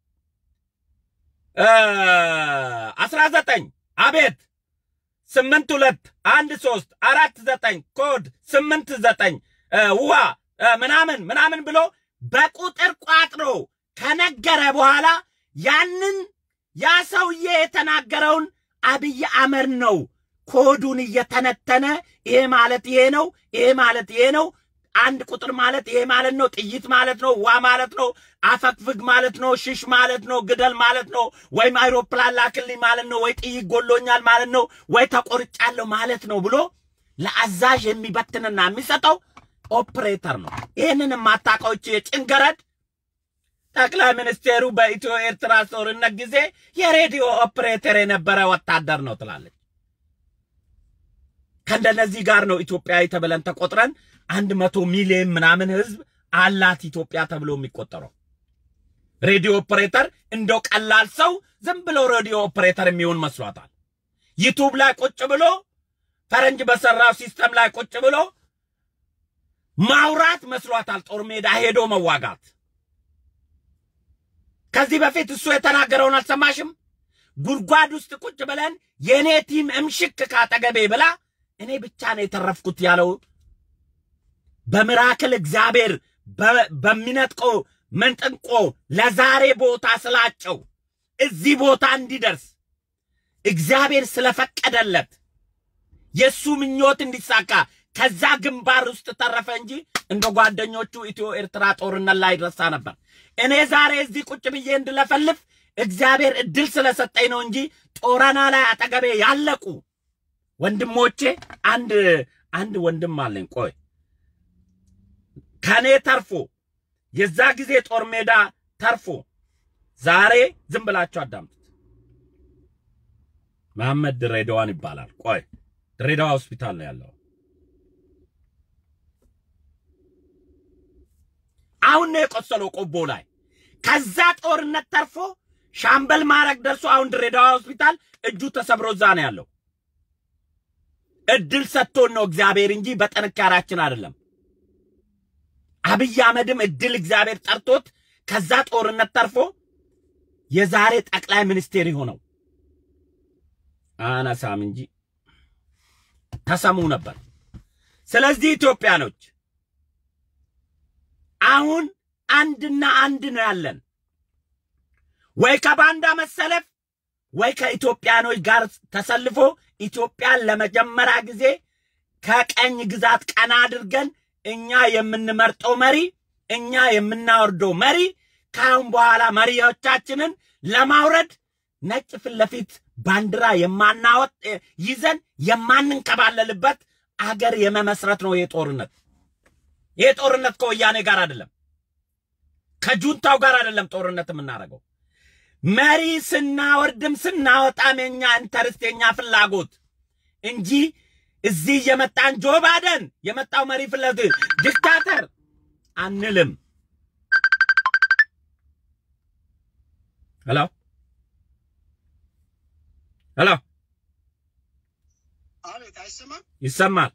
አስራ ዘጠኝ አቤት ስምንት ሁለት አንድ ሶስት አራት ዘጠኝ ኮድ ስምንት ዘጠኝ ውሃ ምናምን ምናምን ብሎ በቁጥር ቋጥሮ ከነገረ በኋላ ያንን ያ ሰውዬ የተናገረውን አብይ አህመድ ነው ኮዱን እየተነተነ ይሄ ማለት ይሄ ነው፣ ይሄ ማለት ይሄ ነው፣ አንድ ቁጥር ማለት ይሄ ማለት ነው፣ ጥይት ማለት ነው፣ ዋ ማለት ነው፣ አፈግፍግ ማለት ነው፣ ሽሽ ማለት ነው፣ ግደል ማለት ነው፣ ወይም አይሮፕላን ላክልኝ ማለት ነው፣ ወይ ጥይት ጎሎኛል ማለት ነው፣ ወይ ተቆርጫለሁ ማለት ነው ብሎ ለአዛዥ የሚበትንና የሚሰጠው ኦፕሬተር ነው። ይህንን የማታውቀው የጭንገረድ ጠቅላይ ሚኒስቴሩ በኢትዮ ኤርትራ ጦርነት ጊዜ የሬዲዮ ኦፕሬተር የነበረ ወታደር ነው ትላለች። ከእንደነዚህ ጋር ነው ኢትዮጵያዊ ተብለን ተቆጥረን አንድ መቶ ሚሊዮን ምናምን ህዝብ አላት ኢትዮጵያ ተብሎ የሚቆጠረው። ሬዲዮ ኦፕሬተር እንደው ቀላል ሰው ዝም ብሎ ሬዲዮ ኦፕሬተር የሚሆን መስሏታል። ዩቱብ ላይ ቁጭ ብሎ ፈረንጅ በሰራው ሲስተም ላይ ቁጭ ብሎ ማውራት መስሏታል። ጦር ሜዳ ሄዶ መዋጋት። ከዚህ በፊት እሱ የተናገረውን አልሰማሽም? ጉድጓድ ውስጥ ቁጭ ብለን የእኔ ቲም እምሽክ ካጠገቤ ብላ እኔ ብቻ ነው የተረፍኩት ያለው በምራክል እግዚአብሔር በሚነጥቀው መንጥንቆ ለዛሬ ቦታ ስላጨው እዚህ ቦታ እንዲደርስ እግዚአብሔር ስለፈቀደለት የእሱ ምኞት እንዲሳካ ከዛ ግንባር ውስጥ ተረፈ እንጂ እንደ ጓደኞቹ ኢትዮ ኤርትራ ጦርነት ላይ ይረሳ ነበር። እኔ ዛሬ እዚህ ቁጭ ብዬ እንድለፈልፍ እግዚአብሔር እድል ስለሰጠኝ ነው እንጂ ጦረና ላይ አጠገቤ ያለቁ ወንድሞቼ አንድ አንድ ወንድም አለኝ። ቆይ ከኔ ተርፎ የዛ ጊዜ ጦር ሜዳ ተርፎ ዛሬ ዝም ብላችሁ አዳምጡት። መሐመድ ድሬዳዋን ይባላል። ቆይ ድሬዳዋ ሆስፒታል ነው ያለው። አሁን ነው የቆሰለው ቆቦ ላይ። ከዛ ጦርነት ተርፎ ሻምበል ማዕረግ ደርሶ አሁን ድሬዳዋ ሆስፒታል እጁ ተሰብሮ እዛ ነው ያለው። እድል ሰጥቶን ነው እግዚአብሔር እንጂ በጥንካሬያችን አይደለም። አብይ አህመድም እድል እግዚአብሔር ጠርቶት ከዛ ጦርነት ተርፎ የዛሬ ጠቅላይ ሚኒስቴር የሆነው አነሳም እንጂ ተሰሙ ነበር። ስለዚህ ኢትዮጵያኖች አሁን አንድና አንድ ነው ያለን፣ ወይ ከባንዳ መሰለፍ ወይ ከኢትዮጵያኖች ጋር ተሰልፎ ኢትዮጵያን ለመጀመሪያ ጊዜ ከቀኝ ግዛት ቀና አድርገን እኛ የምንመርጠው መሪ እኛ የምናወርደው መሪ ከአሁን በኋላ መሪዎቻችንን ለማውረድ ነጭ ፊት ለፊት ባንዲራ የማናወጥ ይዘን የማንንከባለልበት አገር የመመስረት ነው ይሄ ጦርነት። ይሄ ጦርነት ከወያኔ ጋር አይደለም፣ ከጁንታው ጋር አይደለም ጦርነት የምናደርገው። መሪ ስናወርድም ስናወጣም የኛ ኢንተርስት የኛ ፍላጎት እንጂ እዚህ የመጣን ጆ ባይደን የመጣው መሪ ፍለት ዲክታተር አንልም። ሄሎ ሄሎ፣ አቤት፣ አይሰማም? ይሰማል።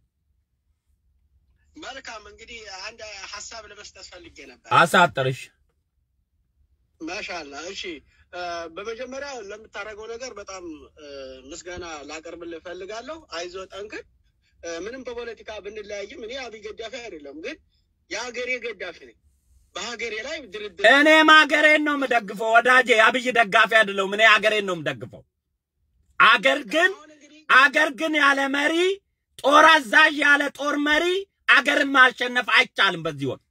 መልካም እንግዲህ አንድ ሀሳብ ለመስጠት ፈልጌ ነበር። አሳጥርሽ ማሻላ። እሺ፣ በመጀመሪያ ለምታደርገው ነገር በጣም ምስጋና ላቀርብልህ እፈልጋለሁ። አይዞ ጠንክር። ምንም በፖለቲካ ብንለያይም እኔ አብይ ገዳፊ አይደለም፣ ግን የሀገሬ ገዳፊ ነኝ። በሀገሬ ላይ ድርድር እኔም ሀገሬን ነው የምደግፈው ወዳጄ። አብይ ደጋፊ አይደለሁም። እኔ ሀገሬን ነው የምደግፈው። አገር ግን አሁን እንግዲህ አገር ግን ያለ መሪ፣ ጦር አዛዥ ያለ ጦር መሪ አገርን ማሸነፍ አይቻልም በዚህ ወቅት።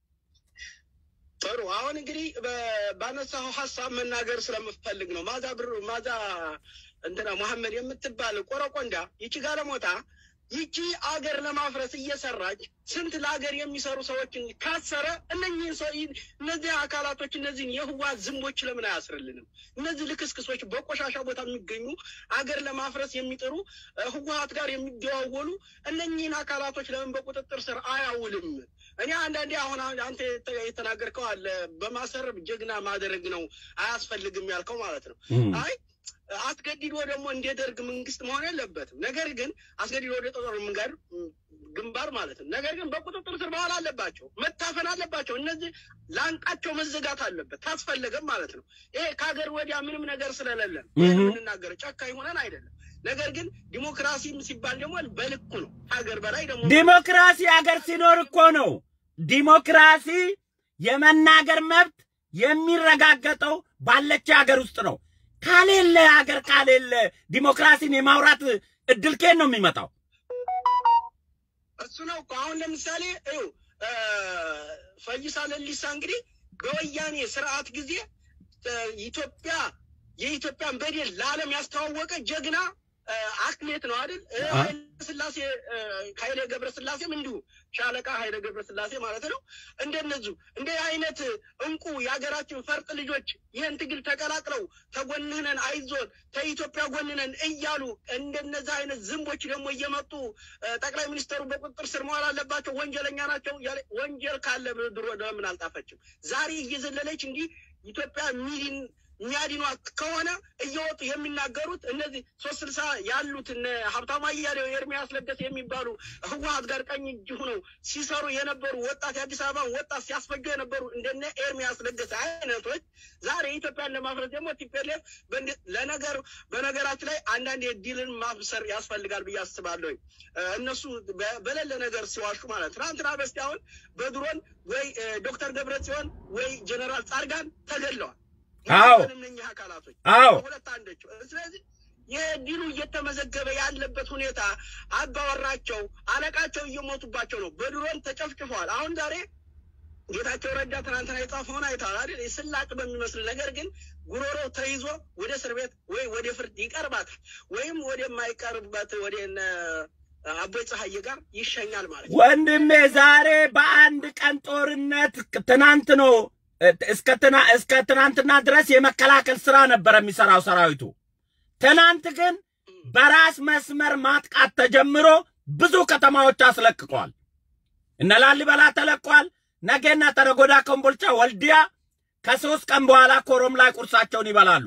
ጥሩ አሁን እንግዲህ በ- ባነሳው ሀሳብ መናገር ስለምፈልግ ነው። ማዛ ብሩ ማዛ እንትና መሐመድ የምትባል ቆረቆንዳ ይቺ ጋለሞታ ይቺ አገር ለማፍረስ እየሰራች ስንት ለአገር የሚሰሩ ሰዎችን ካሰረ እነኚህን ሰው እነዚህ አካላቶች እነዚህን የህወሓት ዝንቦች ለምን አያስርልንም? እነዚህ ልክስክሶች በቆሻሻ ቦታ የሚገኙ አገር ለማፍረስ የሚጥሩ እ፣ ህወሓት ጋር የሚደዋወሉ እነኚህን አካላቶች ለምን በቁጥጥር ስር አያውልም? እኔ አንዳንዴ አሁን አሁን አንተ የተ- የተናገርከው አለ በማሰር ጀግና ማድረግ ነው አያስፈልግም ያልከው ማለት ነው። አይ አስገድዶ ደግሞ እንደ ደርግ መንግስት መሆን የለበትም። ነገር ግን አስገድዶ ወደ ጦር መንገድ ግንባር ማለት ነው። ነገር ግን በቁጥጥር ስር መዋል አለባቸው፣ መታፈን አለባቸው። እነዚህ ላንቃቸው መዘጋት አለበት ታስፈለገም ማለት ነው። ይሄ ከሀገር ወዲያ ምንም ነገር ስለሌለን እህ። የምንናገረው ጨካኝ ሆነን አይደለም። ነገር ግን ዲሞክራሲም ሲባል ደግሞ በልኩ ነው። ሀገር በላይ ደግሞ ዲሞክራሲ አገር ሲኖር እኮ ነው። ዲሞክራሲ የመናገር መብት የሚረጋገጠው ባለች ሀገር ውስጥ ነው። ካሌለ ሀገር ካሌለ ዲሞክራሲን የማውራት እድል ከየት ነው የሚመጣው? እሱ ነው እኮ አሁን ለምሳሌ ይኸው እ፣ ፈይሳ ለሊሳ እንግዲህ በወያኔ ስርዓት ጊዜ እ፣ ኢትዮጵያ የኢትዮጵያን በደል ለዓለም ያስተዋወቀ ጀግና እ፣ አትሌት ነው አይደል? እ፣ አ- ኃይለ ስላሴ እ፣ ኃይለ ገብረ ስላሴም እንዲሁ ሻለቃ ኃይለ ገብረ ስላሴ ማለት ነው። እንደነዚሁ እንደ አይነት እንቁ የሀገራችን ፈርጥ ልጆች ይህን ትግል ተቀላቅለው ተጎንህነን አይዞን ከኢትዮጵያ ጎንነን እያሉ እንደነዚህ አይነት ዝንቦች ደግሞ እየመጡ እ፣ ጠቅላይ ሚኒስተሩ በቁጥጥር ስር መዋል አለባቸው፣ ወንጀለኛ ናቸው እያለ ወንጀል ካለ ድሮ ለምን አልጣፈችም? ዛሬ እየዘለለች እንዲህ ኢትዮጵያ ሚሊን የሚያድኗት ከሆነ እየወጡ የሚናገሩት እነዚህ ሶስት ስልሳ ያሉት እነ ሀብታሙ አያሌው ኤርሚያስ ለገሰ የሚባሉ ህወሀት ጋር ቀኝ እጅ ሆነው ሲሰሩ የነበሩ ወጣት የአዲስ አበባን ወጣት ሲያስፈጁ የነበሩ እንደነ ኤርሚያስ ለገሰ አይነቶች ዛሬ ኢትዮጵያን ለማፍረስ ደግሞ ቲፔሌፍ ለነገር በነገራችን ላይ አንዳንድ የዲልን ማብሰር ያስፈልጋል ብዬ አስባለሁ። እነሱ በ- በሌለ ነገር ሲዋሹ ማለት ትናንትና በስቲያ አሁን በድሮን ወይ እ፣ ዶክተር ገብረ ጽዮን ወይ ጀነራል ጻድቃን ተገድለዋል። አዎ። እነኚህ አካላቶች አዎ ሁለት አንደች ስለዚህ የዲሉ እየተመዘገበ ያለበት ሁኔታ አባወራቸው አለቃቸው እየሞቱባቸው ነው። በድሮን ተጨፍጭፈዋል። አሁን ዛሬ ጌታቸው ረዳ ትናንትና የጻፈውን አይተዋል አይደል? ስላቅ በሚመስል ነገር ግን ጉሮሮ ተይዞ ወደ እስር ቤት ወይ ወደ ፍርድ ይቀርባታል ወይም ወደማይቀርበት ወደ እነ አቦይ ፀሐዬ ጋር ይሸኛል ማለት ነው። ወንድሜ ዛሬ በአንድ ቀን ጦርነት ትናንት ነው እስከ ትና- እስከ ትናንትና ድረስ የመከላከል ስራ ነበር የሚሰራው ሰራዊቱ። ትናንት ግን በራስ መስመር ማጥቃት ተጀምሮ ብዙ ከተማዎች አስለቅቋል። እነ ላሊበላ ተለቋል። ነገና ተረጎዳ፣ ኮምቦልቻ፣ ወልዲያ ከሶስት ቀን በኋላ ኮረም ላይ ቁርሳቸውን ይበላሉ።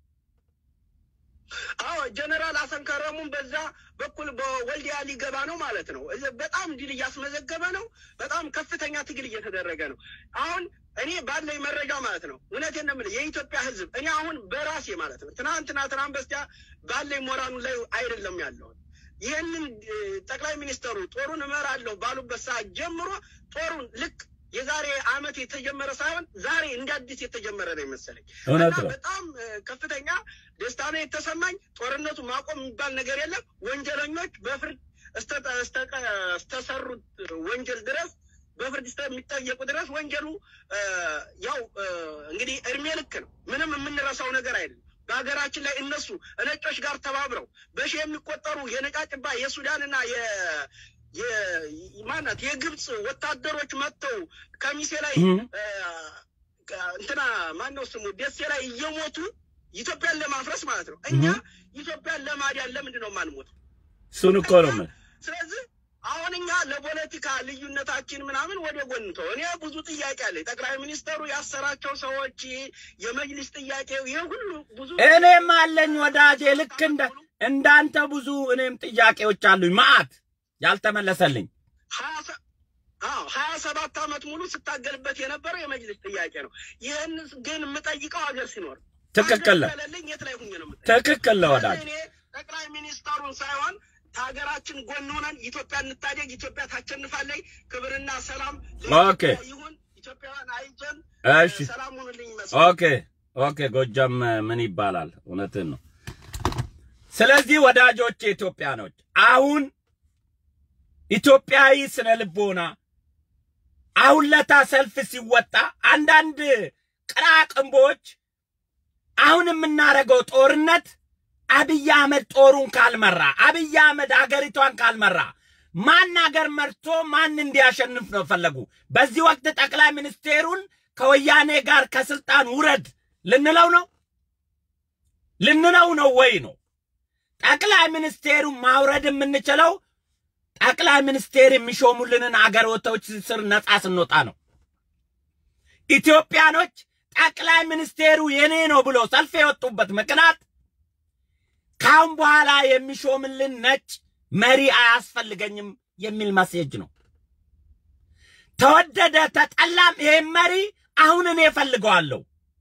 አዎ ጀነራል አሰንከረሙን በዛ በኩል በወልዲያ ሊገባ ነው ማለት ነው። እዚ በጣም ድል እያስመዘገበ ነው። በጣም ከፍተኛ ትግል እየተደረገ ነው። አሁን እኔ ባለኝ መረጃ ማለት ነው እውነቴን ነው የምልህ የኢትዮጵያ ሕዝብ እኔ አሁን በራሴ ማለት ነው ትናንትና ትናንት በስቲያ ባለኝ ሞራኑ ላይ አይደለም ያለውን ይህንን እ፣ ጠቅላይ ሚኒስተሩ ጦሩን እመራለሁ ባሉበት ሰዓት ጀምሮ ጦሩን ልክ የዛሬ ዓመት የተጀመረ ሳይሆን ዛሬ እንደ አዲስ የተጀመረ ነው የመሰለኝ። እውነት እና ነው። በጣም እ፣ ከፍተኛ ደስታ ነው የተሰማኝ። ጦርነቱ ማቆም የሚባል ነገር የለም። ወንጀለኞች በፍርድ እስተ- እስተ- እስተሰሩት ወንጀል ድረስ በፍርድ እስከሚጠየቁ ድረስ ወንጀሉ እ፣ ያው እ፣ እንግዲህ እድሜ ልክ ነው። ምንም የምንረሳው ነገር አይደለም። በሀገራችን ላይ እነሱ ነጮች ጋር ተባብረው በሺህ የሚቆጠሩ የነጫጭባ የሱዳንና የ የ- ማናት የግብፅ ወታደሮች መጥተው ከሚሴ ላይ እህ። እ፣ እንትና ማነው ስሙ ደሴ ላይ እየሞቱ ኢትዮጵያን ለማፍረስ ማለት ነው። እኛ ኢትዮጵያን ለማዳን ለምንድን ነው የማንሞተው? እሱን እኮ ነው የምልህ። ስለዚህ አሁን እኛ ለፖለቲካ ልዩነታችን ምናምን ወደ ጎን ተው። እኔ ብዙ ጥያቄ አለ። ጠቅላይ ሚኒስተሩ ያሰራቸው ሰዎች የመጅሊስ ጥያቄው ይህ ሁሉ ብዙ እኔም አለኝ ወዳጄ፣ ልክ እንደ እንዳንተ ብዙ እኔም ጥያቄዎች አሉኝ መዓት ያልተመለሰልኝ። ሀያ ሰ- አዎ ሀያ ሰባት ዓመት ሙሉ ስታገልበት የነበረው የመጅሊስ ጥያቄ ነው። ይህን ግን የምጠይቀው ሀገር ሲኖር ትክክል ነህ። ሀገር ከሌለኝ የት ላይ ሁኜ ነው የምጠይቀው? ትክክል ነህ ወዳጄ። እኔ ጠቅላይ ሚኒስተሩን ሳይሆን ከሀገራችን ጎን ሆነን ኢትዮጵያ እንታደግ፣ ኢትዮጵያ ታሸንፋለች፣ ክብርና ሰላም ኦኬ። ለኢትዮጵያ ይሁን፣ ኢትዮጵያውያን አይዞን፣ እሺ ሰላም ሁኑልኝ ይመስል ኦኬ ኦኬ። ጎጃም ምን ይባላል? እውነትን ነው። ስለዚህ ወዳጆች ኢትዮጵያኖች አሁን ኢትዮጵያዊ ስነ ልቦና አሁን ለታ ሰልፍ ሲወጣ አንዳንድ ቅራቅንቦች አሁን የምናደርገው ጦርነት አብይ አህመድ ጦሩን ካልመራ አብይ አህመድ አገሪቷን ካልመራ ማን አገር መርቶ ማን እንዲያሸንፍ ነው ፈለጉ። በዚህ ወቅት ጠቅላይ ሚኒስቴሩን ከወያኔ ጋር ከስልጣን ውረድ ልንለው ነው ልንለው ነው ወይ ነው? ጠቅላይ ሚኒስቴሩን ማውረድ የምንችለው ጠቅላይ ሚኒስቴር የሚሾሙልንን አገሮቶች ስር ነጻ ስንወጣ ነው። ኢትዮጵያኖች ጠቅላይ ሚኒስቴሩ የኔ ነው ብሎ ሰልፍ የወጡበት ምክንያት ካሁን በኋላ የሚሾምልን ነጭ መሪ አያስፈልገኝም የሚል መሴጅ ነው። ተወደደ ተጠላም ይህም መሪ አሁን እኔ እፈልገዋለሁ።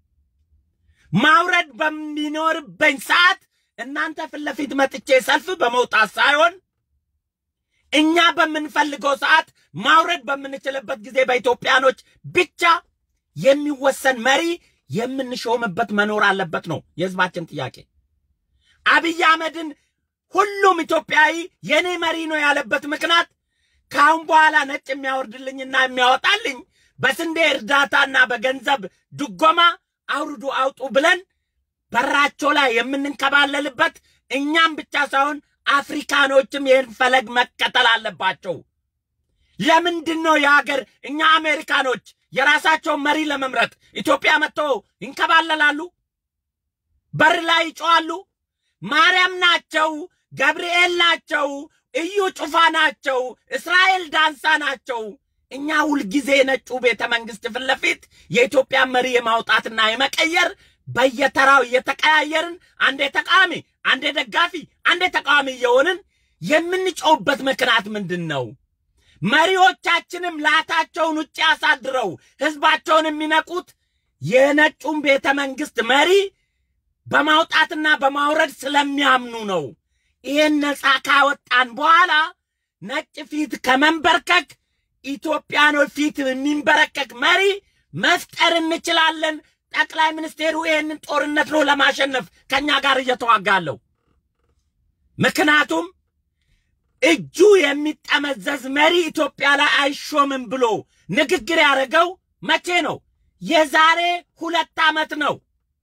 ማውረድ በሚኖርበኝ ሰዓት እናንተ ፊት ለፊት መጥቼ ሰልፍ በመውጣት ሳይሆን እኛ በምንፈልገው ሰዓት ማውረድ በምንችልበት ጊዜ በኢትዮጵያኖች ብቻ የሚወሰን መሪ የምንሾምበት መኖር አለበት ነው የህዝባችን ጥያቄ። አብይ አህመድን ሁሉም ኢትዮጵያዊ የኔ መሪ ነው ያለበት ምክንያት ከአሁን በኋላ ነጭ የሚያወርድልኝና የሚያወጣልኝ በስንዴ እርዳታና በገንዘብ ድጎማ አውርዱ አውጡ ብለን በራቸው ላይ የምንንከባለልበት እኛም ብቻ ሳይሆን አፍሪካኖችም ይህን ፈለግ መከተል አለባቸው። ለምንድን ነው የሀገር እኛ አሜሪካኖች የራሳቸውን መሪ ለመምረጥ ኢትዮጵያ መጥተው ይንከባለላሉ? በር ላይ ይጮዋሉ። ማርያም ናቸው፣ ገብርኤል ናቸው፣ እዩ ጩፋ ናቸው፣ እስራኤል ዳንሳ ናቸው። እኛ ሁልጊዜ ነጩ ቤተ መንግስት ፊት ለፊት የኢትዮጵያ መሪ የማውጣትና የመቀየር በየተራው እየተቀያየርን አንዴ ተቃዋሚ፣ አንዴ ደጋፊ፣ አንዴ ተቃዋሚ እየሆንን የምንጮውበት ምክንያት ምንድን ነው? መሪዎቻችንም ላታቸውን ውጭ አሳድረው ህዝባቸውን የሚነቁት የነጩን ቤተ መንግስት መሪ በማውጣትና በማውረድ ስለሚያምኑ ነው። ይህን ነፃ ካወጣን በኋላ ነጭ ፊት ከመንበርከክ ኢትዮጵያኖች ፊት የሚንበረከክ መሪ መፍጠር እንችላለን። ጠቅላይ ሚኒስቴሩ ይህንን ጦርነት ነው ለማሸነፍ ከኛ ጋር እየተዋጋለው። ምክንያቱም እጁ የሚጠመዘዝ መሪ ኢትዮጵያ ላይ አይሾምም ብሎ ንግግር ያደረገው መቼ ነው? የዛሬ ሁለት ዓመት ነው።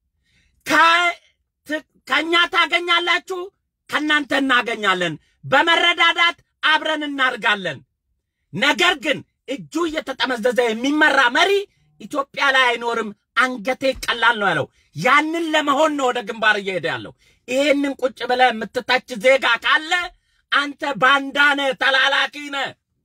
ከእኛ ታገኛላችሁ፣ ከእናንተ እናገኛለን፣ በመረዳዳት አብረን እናድርጋለን። ነገር ግን እጁ እየተጠመዘዘ የሚመራ መሪ ኢትዮጵያ ላይ አይኖርም፣ አንገቴ ቀላል ነው ያለው። ያንን ለመሆን ነው ወደ ግንባር እየሄደ ያለው። ይሄንን ቁጭ ብለህ የምትታች ዜጋ ካለ አንተ ባንዳ ነህ፣ ተላላኪ ነህ፣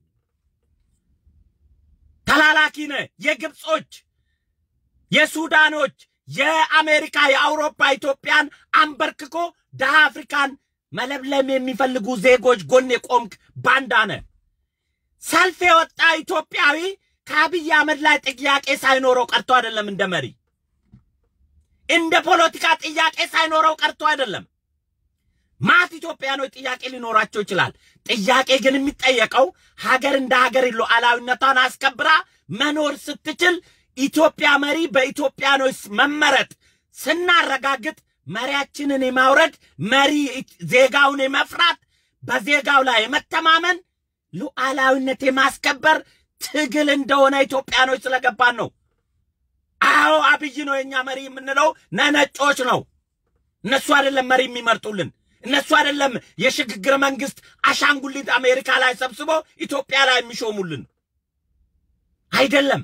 ተላላኪ ነህ። የግብጾች፣ የሱዳኖች፣ የአሜሪካ፣ የአውሮፓ ኢትዮጵያን አንበርክኮ ደሃ አፍሪካን መለብለም የሚፈልጉ ዜጎች ጎን የቆምክ ባንዳ ነህ። ሰልፍ የወጣ ኢትዮጵያዊ ከአብይ አህመድ ላይ ጥያቄ ሳይኖረው ቀርቶ አይደለም። እንደ መሪ እንደ ፖለቲካ ጥያቄ ሳይኖረው ቀርቶ አይደለም። ማት ኢትዮጵያኖች ጥያቄ ሊኖራቸው ይችላል። ጥያቄ ግን የሚጠየቀው ሀገር እንደ ሀገር ሉዓላዊነቷን አስከብራ መኖር ስትችል ኢትዮጵያ መሪ በኢትዮጵያኖች መመረጥ ስናረጋግጥ መሪያችንን የማውረድ መሪ ዜጋውን የመፍራት በዜጋው ላይ የመተማመን ሉዓላዊነት የማስከበር ትግል እንደሆነ ኢትዮጵያኖች ስለገባን ነው። አዎ አብይ ነው የኛ መሪ የምንለው ነነጮች ነው። እነሱ አይደለም መሪ የሚመርጡልን። እነሱ አይደለም የሽግግር መንግስት አሻንጉሊት አሜሪካ ላይ ሰብስቦ ኢትዮጵያ ላይ የሚሾሙልን አይደለም።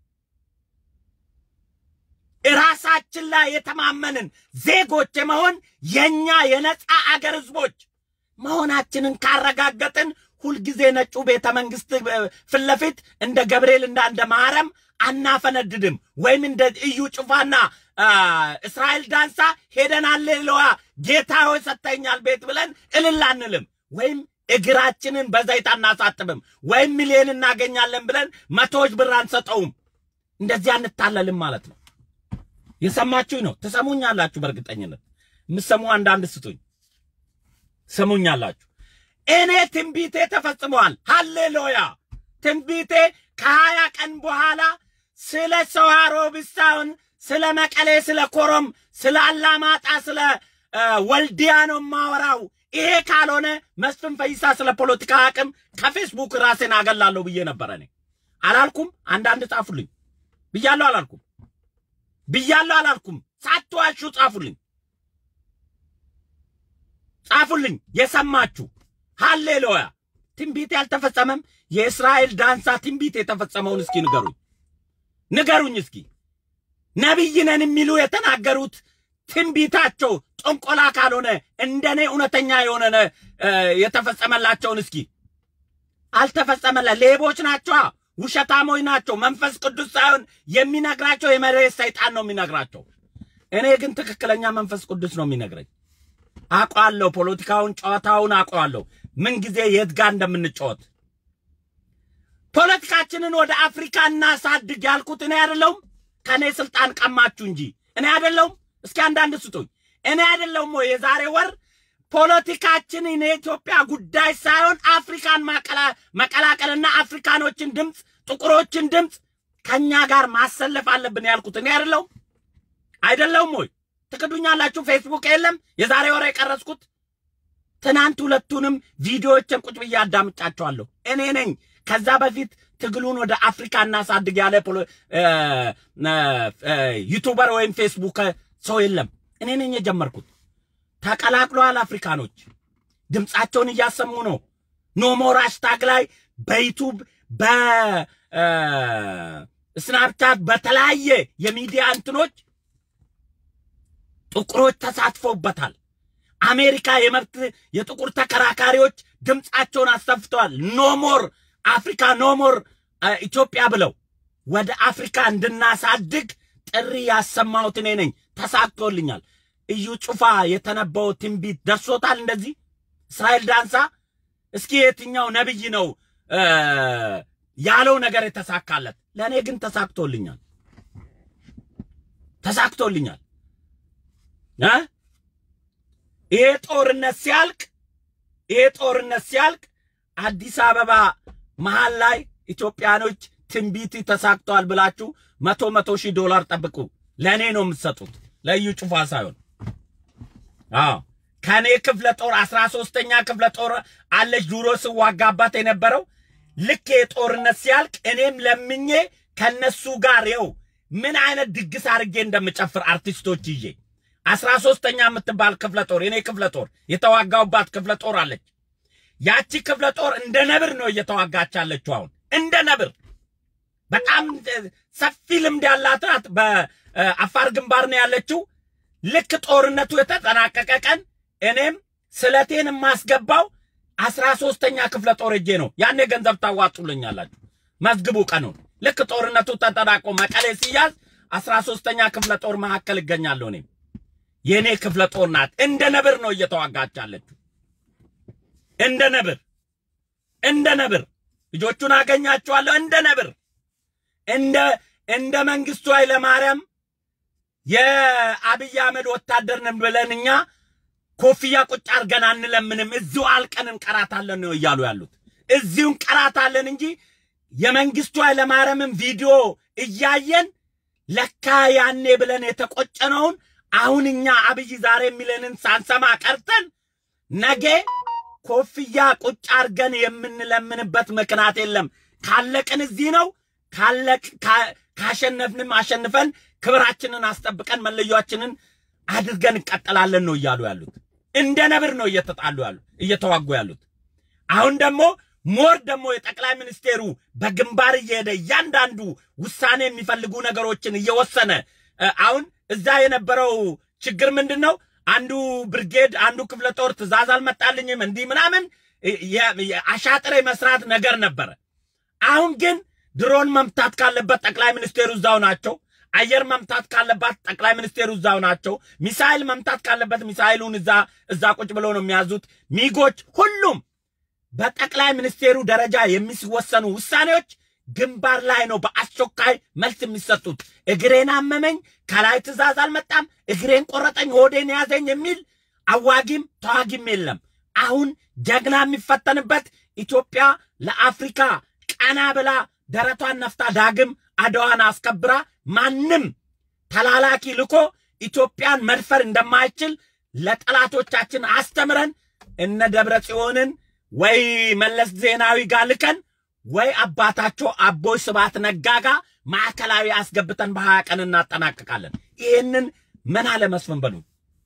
ራሳችን ላይ የተማመንን ዜጎች የመሆን የኛ የነፃ አገር ህዝቦች መሆናችንን ካረጋገጥን ሁልጊዜ ነጩ ቤተ መንግስት ፊት ለፊት እንደ ገብርኤል እና እንደ ማርያም አናፈነድድም። ወይም እንደ እዩ ጩፋና እስራኤል ዳንሳ ሄደን አሌሉያ ጌታ ሆይ ሰጥተኛል ቤት ብለን እልል አንልም። ወይም እግራችንን በዘይት አናሳጥብም። ወይም ሚሊዮን እናገኛለን ብለን መቶዎች ብር አንሰጠውም። እንደዚህ አንታለልም ማለት ነው። የሰማችሁኝ ነው። ትሰሙኛላችሁ። በእርግጠኝነት የምትሰሙ አንዳንድ ስጡኝ፣ ትሰሙኛላችሁ። እኔ ትንቢቴ ተፈጽመዋል። ሃሌሉያ! ትንቢቴ ከሀያ ቀን በኋላ ስለ ሰዋሮ ብሳውን ስለ መቀሌ፣ ስለ ኮረም፣ ስለ አላማጣ፣ ስለ ወልዲያ ነው የማወራው። ይሄ ካልሆነ መስፍን ፈይሳ ስለ ፖለቲካ አቅም ከፌስቡክ ራሴን አገላለሁ ብዬ ነበረ። እኔ አላልኩም። አንዳንድ ጻፉልኝ ብያለሁ አላልኩም ብያለሁ አላልኩም። ሳትዋሹ ጻፉልኝ ጻፉልኝ የሰማችሁ። ሃሌሉያ። ትንቢት ያልተፈጸመም የእስራኤል ዳንሳ ትንቢት የተፈጸመውን እስኪ ንገሩኝ ንገሩኝ እስኪ ነቢይ ነን የሚሉ የተናገሩት ትንቢታቸው ጥንቆላ ካልሆነ እንደኔ እውነተኛ የሆነ የተፈጸመላቸውን እስኪ አልተፈጸመላ። ሌቦች ናቸው፣ ውሸታሞች ናቸው። መንፈስ ቅዱስ ሳይሆን የሚነግራቸው የመሬት ሰይጣን ነው የሚነግራቸው። እኔ ግን ትክክለኛ መንፈስ ቅዱስ ነው የሚነግረኝ። አውቀዋለሁ፣ ፖለቲካውን ጨዋታውን አውቀዋለሁ፣ ምን ጊዜ የት ጋር እንደምንጫወት። ፖለቲካችንን ወደ አፍሪካ እናሳድግ ያልኩት እኔ አይደለሁም። ከእኔ ስልጣን ቀማችሁ እንጂ እኔ አይደለሁም። እስኪ አንዳንድ ስጡኝ። እኔ አይደለሁም ወይ የዛሬ ወር ፖለቲካችን የኢትዮጵያ ጉዳይ ሳይሆን አፍሪካን መቀላቀልና አፍሪካኖችን ድምፅ፣ ጥቁሮችን ድምፅ ከኛ ጋር ማሰለፍ አለብን ያልኩት እኔ አይደለሁም አይደለሁም ወይ? ትክዱኛላችሁ። ፌስቡክ የለም የዛሬ ወር የቀረጽኩት ትናንት ሁለቱንም ቪዲዮዎችን ቁጭ ብዬ አዳምጫቸዋለሁ። እኔ ነኝ ከዛ በፊት ትግሉን ወደ አፍሪካ እናሳድግ ያለ ዩቱበር ወይም ፌስቡክ ሰው የለም። እኔ ነኝ የጀመርኩት። ተቀላቅለዋል። አፍሪካኖች ድምፃቸውን እያሰሙ ነው። ኖሞር ሃሽታግ ላይ በዩቱብ በስናፕቻት በተለያየ የሚዲያ እንትኖች ጥቁሮች ተሳትፈውበታል። አሜሪካ የመብት የጥቁር ተከራካሪዎች ድምፃቸውን አሰፍተዋል። ኖሞር አፍሪካ ኖሞር ኢትዮጵያ ብለው ወደ አፍሪካ እንድናሳድግ ጥሪ ያሰማሁት እኔ ነኝ። ተሳክቶልኛል። እዩ ጩፋ የተነበው ትንቢት ደርሶታል። እንደዚህ እስራኤል ዳንሳ እስኪ የትኛው ነብይ ነው ያለው ነገር የተሳካለት? ለእኔ ግን ተሳክቶልኛል፣ ተሳክቶልኛል። ይሄ ጦርነት ሲያልቅ ይሄ ጦርነት ሲያልቅ አዲስ አበባ መሃል ላይ ኢትዮጵያኖች ትንቢት ተሳክቷል ብላችሁ መቶ መቶ ሺህ ዶላር ጠብቁ። ለእኔ ነው የምትሰጡት፣ ለእዩ ጩፋ ሳይሆን። አዎ ከኔ ክፍለ ጦር አስራ ሶስተኛ ክፍለ ጦር አለች ድሮ ስዋጋባት የነበረው ልክ የጦርነት ሲያልቅ እኔም ለምኜ ከነሱ ጋር የው ምን አይነት ድግስ አድርጌ እንደምጨፍር አርቲስቶች ይዤ አስራ ሶስተኛ የምትባል ክፍለ ጦር የኔ ክፍለ ጦር የተዋጋውባት ክፍለ ጦር አለች። ያቺ ክፍለ ጦር እንደ ነብር ነው እየተዋጋች ያለችው። አሁን እንደ ነብር በጣም ሰፊ ልምድ ያላት ናት። በአፋር ግንባር ነው ያለችው። ልክ ጦርነቱ የተጠናቀቀ ቀን እኔም ስለቴን የማስገባው አስራ ሶስተኛ ክፍለ ጦር እጄ ነው። ያኔ ገንዘብ ታዋጡልኛላችሁ። መዝግቡ ቀኑን። ልክ ጦርነቱ ተጠናቆ መቀሌ ሲያዝ አስራ ሶስተኛ ክፍለ ጦር መካከል እገኛለሁ። እኔም የእኔ ክፍለ ጦር ናት። እንደ ነብር ነው እየተዋጋች ያለችው። እንደ ነብር እንደ ነብር ልጆቹን አገኛቸዋለሁ። እንደ ነብር እንደ እንደ መንግስቱ ኃይለማርያም የአብይ አህመድ ወታደር ነን ብለን እኛ ኮፍያ ቁጭ አድርገን አንለምንም። እዚሁ አልቀን እንቀራታለን ነው እያሉ ያሉት። እዚሁ እንቀራታለን እንጂ የመንግስቱ ኃይለማርያምን ቪዲዮ እያየን ለካ ያኔ ብለን የተቆጨነውን አሁን እኛ አብይ ዛሬ የሚለንን ሳንሰማ ቀርተን ነገ ኮፍያ ቁጭ አድርገን የምንለምንበት ምክንያት የለም። ካለቅን እዚህ ነው። ካለቅ ካሸነፍንም አሸንፈን ክብራችንን አስጠብቀን መለያችንን አድርገን እንቀጥላለን ነው እያሉ ያሉት። እንደ ነብር ነው እየተጣሉ ያሉ እየተዋጉ ያሉት። አሁን ደግሞ ሞር ደግሞ የጠቅላይ ሚኒስቴሩ በግንባር እየሄደ እያንዳንዱ ውሳኔ የሚፈልጉ ነገሮችን እየወሰነ አሁን እዛ የነበረው ችግር ምንድን ነው? አንዱ ብርጌድ አንዱ ክፍለ ጦር ትእዛዝ አልመጣልኝም እንዲህ ምናምን አሻጥር መስራት ነገር ነበረ። አሁን ግን ድሮን መምታት ካለበት ጠቅላይ ሚኒስቴሩ እዛው ናቸው። አየር መምታት ካለባት ጠቅላይ ሚኒስቴሩ እዛው ናቸው። ሚሳይል መምታት ካለበት ሚሳይሉን እዛ እዛ ቁጭ ብሎ ነው የሚያዙት። ሚጎች፣ ሁሉም በጠቅላይ ሚኒስቴሩ ደረጃ የሚወሰኑ ውሳኔዎች ግንባር ላይ ነው በአስቸኳይ መልስ የሚሰጡት። እግሬን አመመኝ፣ ከላይ ትእዛዝ አልመጣም፣ እግሬን ቆረጠኝ፣ ሆዴን ያዘኝ የሚል አዋጊም ተዋጊም የለም። አሁን ጀግና የሚፈተንበት ኢትዮጵያ ለአፍሪካ ቀና ብላ ደረቷን ነፍታ ዳግም አድዋን አስከብራ ማንም ተላላኪ ልኮ ኢትዮጵያን መድፈር እንደማይችል ለጠላቶቻችን አስተምረን እነ ደብረ ጽዮንን ወይ መለስ ዜናዊ ጋር ልከን ወይ አባታቸው አቦይ ስብሐት ነጋ ጋር ማዕከላዊ አስገብተን በሀያ ቀን እናጠናቅቃለን። ይህንን ምን አለ መስፍን በሉ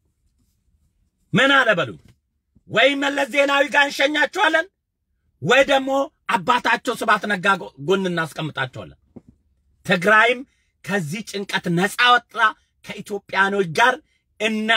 ምን አለ በሉ ወይ መለስ ዜናዊ ጋር እንሸኛቸዋለን ወይ ደግሞ አባታቸው ስብሐት ነጋ ጎን እናስቀምጣቸዋለን። ትግራይም ከዚህ ጭንቀት ነፃ ወጣ ከኢትዮጵያኖች ጋር እነ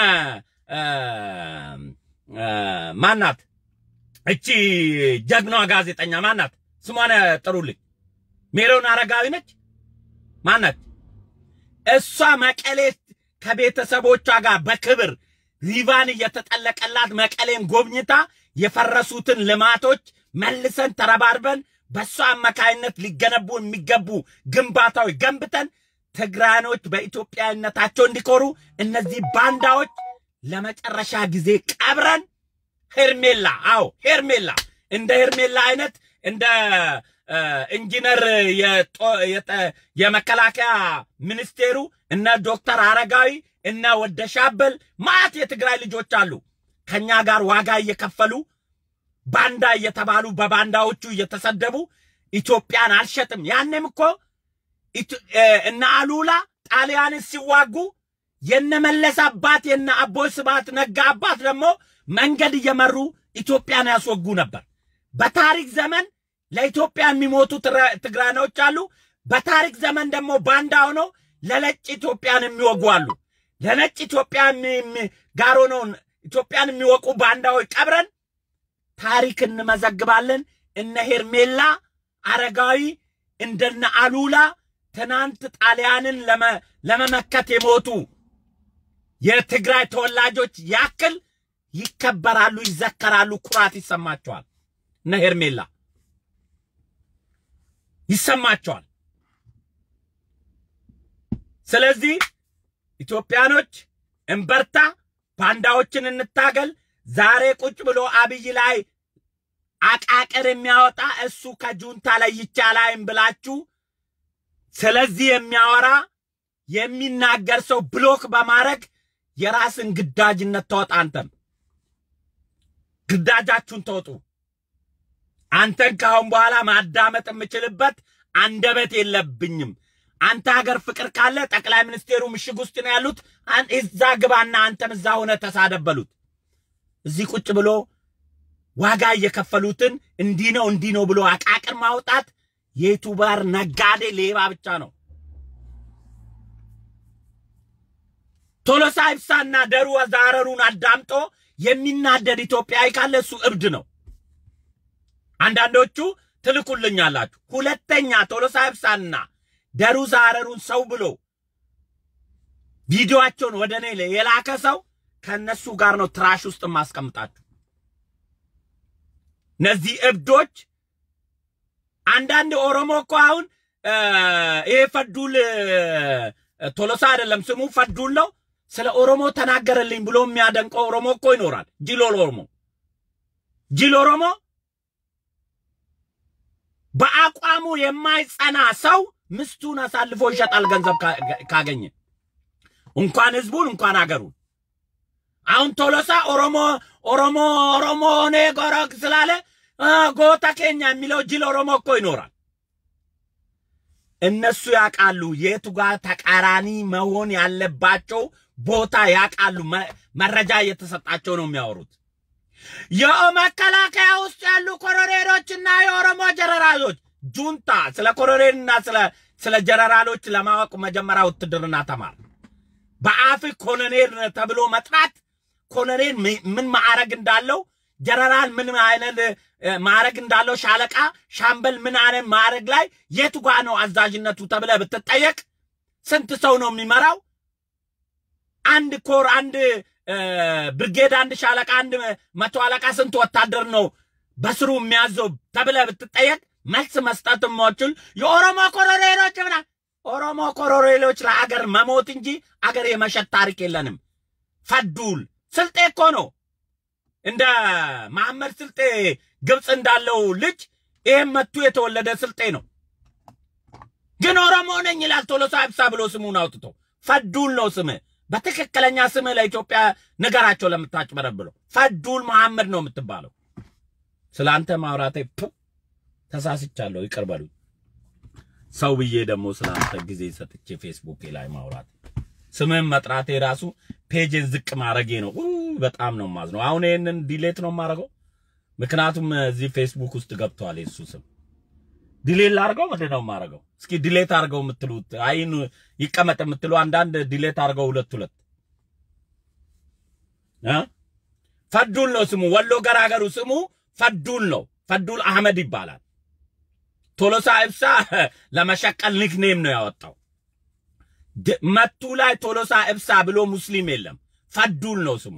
ማናት እቺ ጀግናዋ ጋዜጠኛ ማናት? ስሟን ጥሩልኝ። ሜሮን አረጋዊ ነች ማናት? እሷ መቀሌ ከቤተሰቦቿ ጋር በክብር ሪቫን እየተጠለቀላት መቀሌን ጎብኝታ የፈረሱትን ልማቶች መልሰን ተረባርበን በእሷ አማካይነት ሊገነቡ የሚገቡ ግንባታዎች ገንብተን ትግራኖች በኢትዮጵያዊነታቸው እንዲኮሩ እነዚህ ባንዳዎች ለመጨረሻ ጊዜ ቀብረን ሄርሜላ አዎ ሄርሜላ እንደ ሄርሜላ አይነት እንደ ኢንጂነር የመከላከያ ሚኒስቴሩ እነ ዶክተር አረጋዊ እነ ወደሻበል ማት የትግራይ ልጆች አሉ ከኛ ጋር ዋጋ እየከፈሉ ባንዳ እየተባሉ በባንዳዎቹ እየተሰደቡ ኢትዮጵያን አልሸጥም። ያኔም እኮ እነ አሉላ ጣሊያንን ሲዋጉ የነመለስ አባት የነ አቦይ ስብሐት ነጋ አባት ደግሞ መንገድ እየመሩ ኢትዮጵያን ያስወጉ ነበር። በታሪክ ዘመን ለኢትዮጵያ የሚሞቱ ትግራኖች አሉ። በታሪክ ዘመን ደግሞ ባንዳ ሆነው ለነጭ ኢትዮጵያን የሚወጉ አሉ። ለነጭ ኢትዮጵያ ጋር ሆነው ኢትዮጵያን የሚወቁ ባንዳዎች ቀብረን ታሪክ እንመዘግባለን። እነ ሄርሜላ አረጋዊ እንደነ አሉላ ትናንት ጣሊያንን ለመመከት የሞቱ የትግራይ ተወላጆች ያክል ይከበራሉ፣ ይዘከራሉ፣ ኩራት ይሰማቸዋል። እነ ሄርሜላ ይሰማቸዋል። ስለዚህ ኢትዮጵያኖች እንበርታ፣ ባንዳዎችን እንታገል። ዛሬ ቁጭ ብሎ አብይ ላይ አቃቅር የሚያወጣ እሱ ከጁንታ ላይ ይቻላይም ብላችሁ ስለዚህ የሚያወራ የሚናገር ሰው ብሎክ በማድረግ የራስን ግዳጅነት ተወጣ። አንተም ግዳጃችሁን ተወጡ። አንተን ካሁን በኋላ ማዳመጥ የምችልበት አንደበት የለብኝም። አንተ ሀገር ፍቅር ካለ ጠቅላይ ሚኒስቴሩ ምሽግ ውስጥ ነው ያሉት። እዛ ግባና አንተም እዛ ሆነ ተሳደበሉት። እዚህ ቁጭ ብሎ ዋጋ እየከፈሉትን እንዲህ ነው እንዲህ ነው ብሎ አቃቅር ማውጣት የዩቱበር ነጋዴ ሌባ ብቻ ነው። ቶሎሳ ይብሳና ደሩ ዛረሩን አዳምጦ የሚናደድ ኢትዮጵያዊ ካለ እሱ እብድ ነው። አንዳንዶቹ ትልኩልኛላችሁ። ሁለተኛ ቶሎሳ ይብሳና ደሩ ዛረሩን ሰው ብሎ ቪዲዮአቸውን ወደ እኔ የላከ ሰው ከእነሱ ጋር ነው ትራሽ ውስጥ የማስቀምጣችሁ። እነዚህ እብዶች አንዳንድ ኦሮሞ እኮ አሁን ይሄ ፈዱል ቶሎሳ አይደለም ስሙ ፈዱል ነው። ስለ ኦሮሞ ተናገረልኝ ብሎ የሚያደንቀው ኦሮሞ እኮ ይኖራል። ጅል ኦሮሞ ጅል ኦሮሞ በአቋሙ የማይጸና ሰው ምስቱን አሳልፎ ይሸጣል ገንዘብ ካገኘ እንኳን ህዝቡን እንኳን አገሩን። አሁን ቶሎሳ ኦሮሞ ኦሮሞ ኦሮሞ ኔ ጎረግ ስላለ ጎታ ኬኛ የሚለው ጅል ኦሮሞ እኮ ይኖራል። እነሱ ያውቃሉ የቱ ጋር ተቃራኒ መሆን ያለባቸው ቦታ ያውቃሉ። መረጃ እየተሰጣቸው ነው የሚያወሩት። የመከላከያ ውስጥ ያሉ ኮሎኔሎችና የኦሮሞ ጀነራሎች ጁንታ ስለ ኮሎኔልና ስለ ስለ ጀነራሎች ለማወቅ መጀመሪያ ውትድርና ተማር። በአፍ ኮሎኔል ተብሎ መጥራት ኮሎኔል ምን ማዕረግ እንዳለው ጀነራል ምን አይነት ማዕረግ እንዳለው ሻለቃ፣ ሻምበል ምን አይነት ማዕረግ ላይ የቱ ጋ ነው አዛዥነቱ ተብለ ብትጠየቅ ስንት ሰው ነው የሚመራው? አንድ ኮር፣ አንድ ብርጌድ፣ አንድ ሻለቃ፣ አንድ መቶ አለቃ ስንት ወታደር ነው በስሩ የሚያዘው ተብለ ብትጠየቅ መልስ መስጠት የማችል የኦሮሞ ኮሎኔሎች ምና ኦሮሞ ኮሎኔሎች ለአገር መሞት እንጂ አገር የመሸጥ ታሪክ የለንም። ፈዱል ስልጤ እኮ ነው እንደ መሐመድ ስልጤ ግብፅ እንዳለው ልጅ ይህም መቱ የተወለደ ስልጤ ነው። ግን ኦሮሞ ነኝ ይላል ቶሎሳ ይብሳ ብሎ ስሙን አውጥቶ ፈዱል ነው ስምህ። በትክክለኛ ስምህ ለኢትዮጵያ ንገራቸው። ለምታጭበረብለው ፈዱል መሐመድ ነው የምትባለው። ስለ አንተ ማውራቴ ፑ ተሳስቻለሁ፣ ይቅር በሉኝ። ሰው ብዬ ደግሞ ስለ አንተ ጊዜ ሰጥቼ ፌስቡክ ላይ ማውራት ስምህን መጥራቴ ራሱ ፔጅን ዝቅ ማድረጌ ነው። ኡ በጣም ነው ማዝነው። አሁን ይሄንን ዲሌት ነው የማደርገው፣ ምክንያቱም እዚህ ፌስቡክ ውስጥ ገብቷል የሱ ስም። ዲሌት ላድርገው ምንድን ነው የማደርገው? እስኪ ዲሌት አድርገው የምትሉት አይን ይቀመጥ የምትሉ አንዳንድ ዲሌት አድርገው ሁለት ሁለት እ ፈዱል ነው ስሙ። ወሎ ገራገሩ ስሙ ፈዱል ነው። ፈዱል አህመድ ይባላል። ቶሎሳ ኢብሳ ለመሸቀል ኒክኔም ነው ያወጣው። ድ- መቱ ላይ ቶሎሳ ኢብሳ ብሎ ሙስሊም የለም። ፈዱል ነው ስሙ።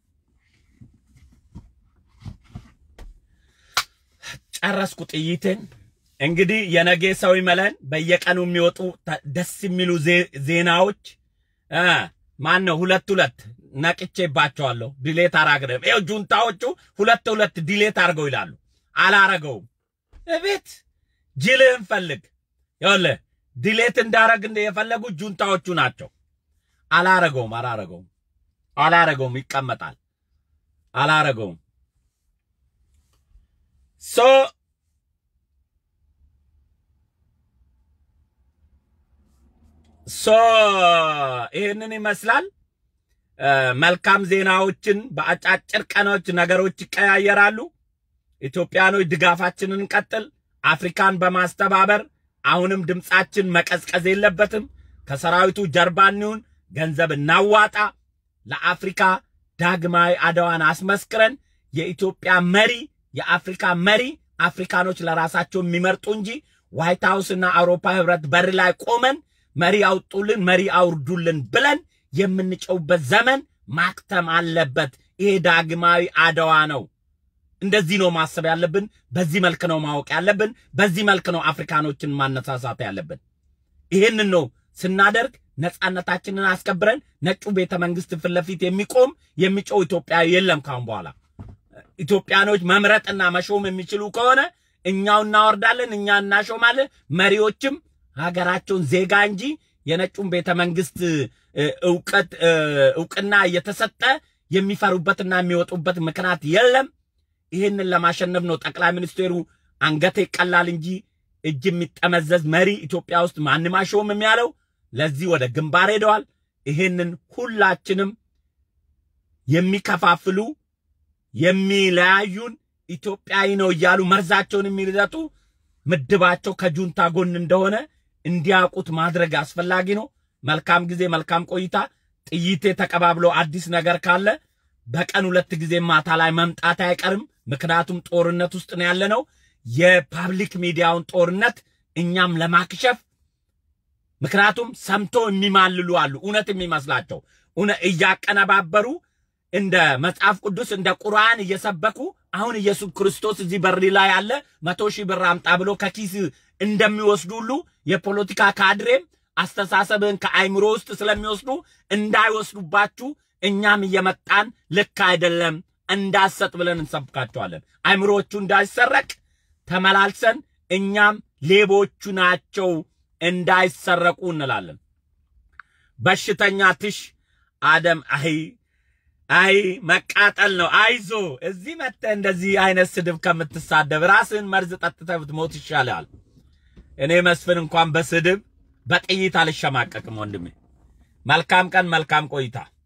ጨረስኩ ጥይትን። እንግዲህ የነገ ሰው ይመለን። በየቀኑ የሚወጡ ተ- ደስ የሚሉ ዜ- ዜናዎች እ ማን ነው ሁለት ሁለት ነቅቼባቸዋለሁ። ዲሌት አራግረም ይኸው ጁንታዎቹ ሁለት ሁለት ዲሌት አድርገው ይላሉ። አላረገውም። እቤት ጅልህን ፈልግ። ይኸውልህ ዲሌት እንዳረግ እንደ የፈለጉት ጁንታዎቹ ናቸው። አላረገውም፣ አላረገውም፣ አላረገውም። ይቀመጣል። አላረገውም። ሶ ሶ ይህንን ይመስላል። እ፣ መልካም ዜናዎችን በአጫጭር ቀኖች ነገሮች ይቀያየራሉ። ኢትዮጵያኖች ድጋፋችንን እንቀጥል። አፍሪካን በማስተባበር አሁንም ድምፃችን መቀዝቀዝ የለበትም። ከሰራዊቱ ጀርባ እንሁን፣ ገንዘብ እናዋጣ። ለአፍሪካ ዳግማዊ አድዋን አስመስክረን የኢትዮጵያ መሪ የአፍሪካ መሪ አፍሪካኖች ለራሳቸው የሚመርጡ እንጂ ዋይት ሃውስና አውሮፓ ህብረት በር ላይ ቆመን መሪ አውጡልን፣ መሪ አውርዱልን ብለን የምንጨውበት ዘመን ማክተም አለበት። ይሄ ዳግማዊ አድዋ ነው። እንደዚህ ነው ማሰብ ያለብን። በዚህ መልክ ነው ማወቅ ያለብን። በዚህ መልክ ነው አፍሪካኖችን ማነሳሳት ያለብን። ይሄንን ነው ስናደርግ ነጻነታችንን አስከብረን ነጩ ቤተ መንግስት ፊት ለፊት የሚቆም የሚጮው ኢትዮጵያዊ የለም ካሁን በኋላ። ኢትዮጵያኖች መምረጥና መሾም የሚችሉ ከሆነ እኛው እናወርዳለን፣ እኛ እናሾማለን። መሪዎችም ሀገራቸውን ዜጋ እንጂ የነጩን ቤተ መንግስት እ፣ እውቀት እ፣ እውቅና እየተሰጠ የሚፈሩበትና የሚወጡበት ምክንያት የለም። ይህንን ለማሸነፍ ነው ጠቅላይ ሚኒስቴሩ አንገቴ ቀላል እንጂ እጅ የሚጠመዘዝ መሪ ኢትዮጵያ ውስጥ ማንም አይሾምም ያለው። ለዚህ ወደ ግንባር ሄደዋል። ይህንን ሁላችንም የሚከፋፍሉ የሚለያዩን ኢትዮጵያዊ ነው እያሉ መርዛቸውን የሚረጡ ምድባቸው ከጁንታ ጎን እንደሆነ እንዲያውቁት ማድረግ አስፈላጊ ነው። መልካም ጊዜ፣ መልካም ቆይታ። ጥይቴ ተቀባብሎ አዲስ ነገር ካለ በቀን ሁለት ጊዜ ማታ ላይ መምጣት አይቀርም። ምክንያቱም ጦርነት ውስጥ ነው ያለነው። የፓብሊክ ሚዲያውን ጦርነት እኛም ለማክሸፍ ምክንያቱም ሰምቶ የሚማልሉ አሉ፣ እውነት የሚመስላቸው እውነ እያቀነባበሩ እንደ መጽሐፍ ቅዱስ እንደ ቁርአን እየሰበኩ አሁን ኢየሱስ ክርስቶስ እዚህ በር ላይ ያለ መቶ ሺህ ብር አምጣ ብሎ ከኪስ እንደሚወስዱ ሁሉ የፖለቲካ ካድሬም አስተሳሰብን ከአይምሮ ውስጥ ስለሚወስዱ እንዳይወስዱባችሁ እኛም እየመጣን ልክ አይደለም እንዳሰጥ ብለን እንሰብካቸዋለን። አይምሮቹ እንዳይሰረቅ ተመላልሰን እኛም ሌቦቹ ናቸው እንዳይሰረቁ እንላለን። በሽተኛ ትሽ አደም አይ አይ መቃጠል ነው። አይዞ እዚህ መጥተህ እንደዚህ አይነት ስድብ ከምትሳደብ ራስህን መርዝ ጠጥተህ ብትሞት ይሻላል። እኔ መስፍን እንኳን በስድብ በጥይት አልሸማቀቅም ወንድሜ። መልካም ቀን፣ መልካም ቆይታ።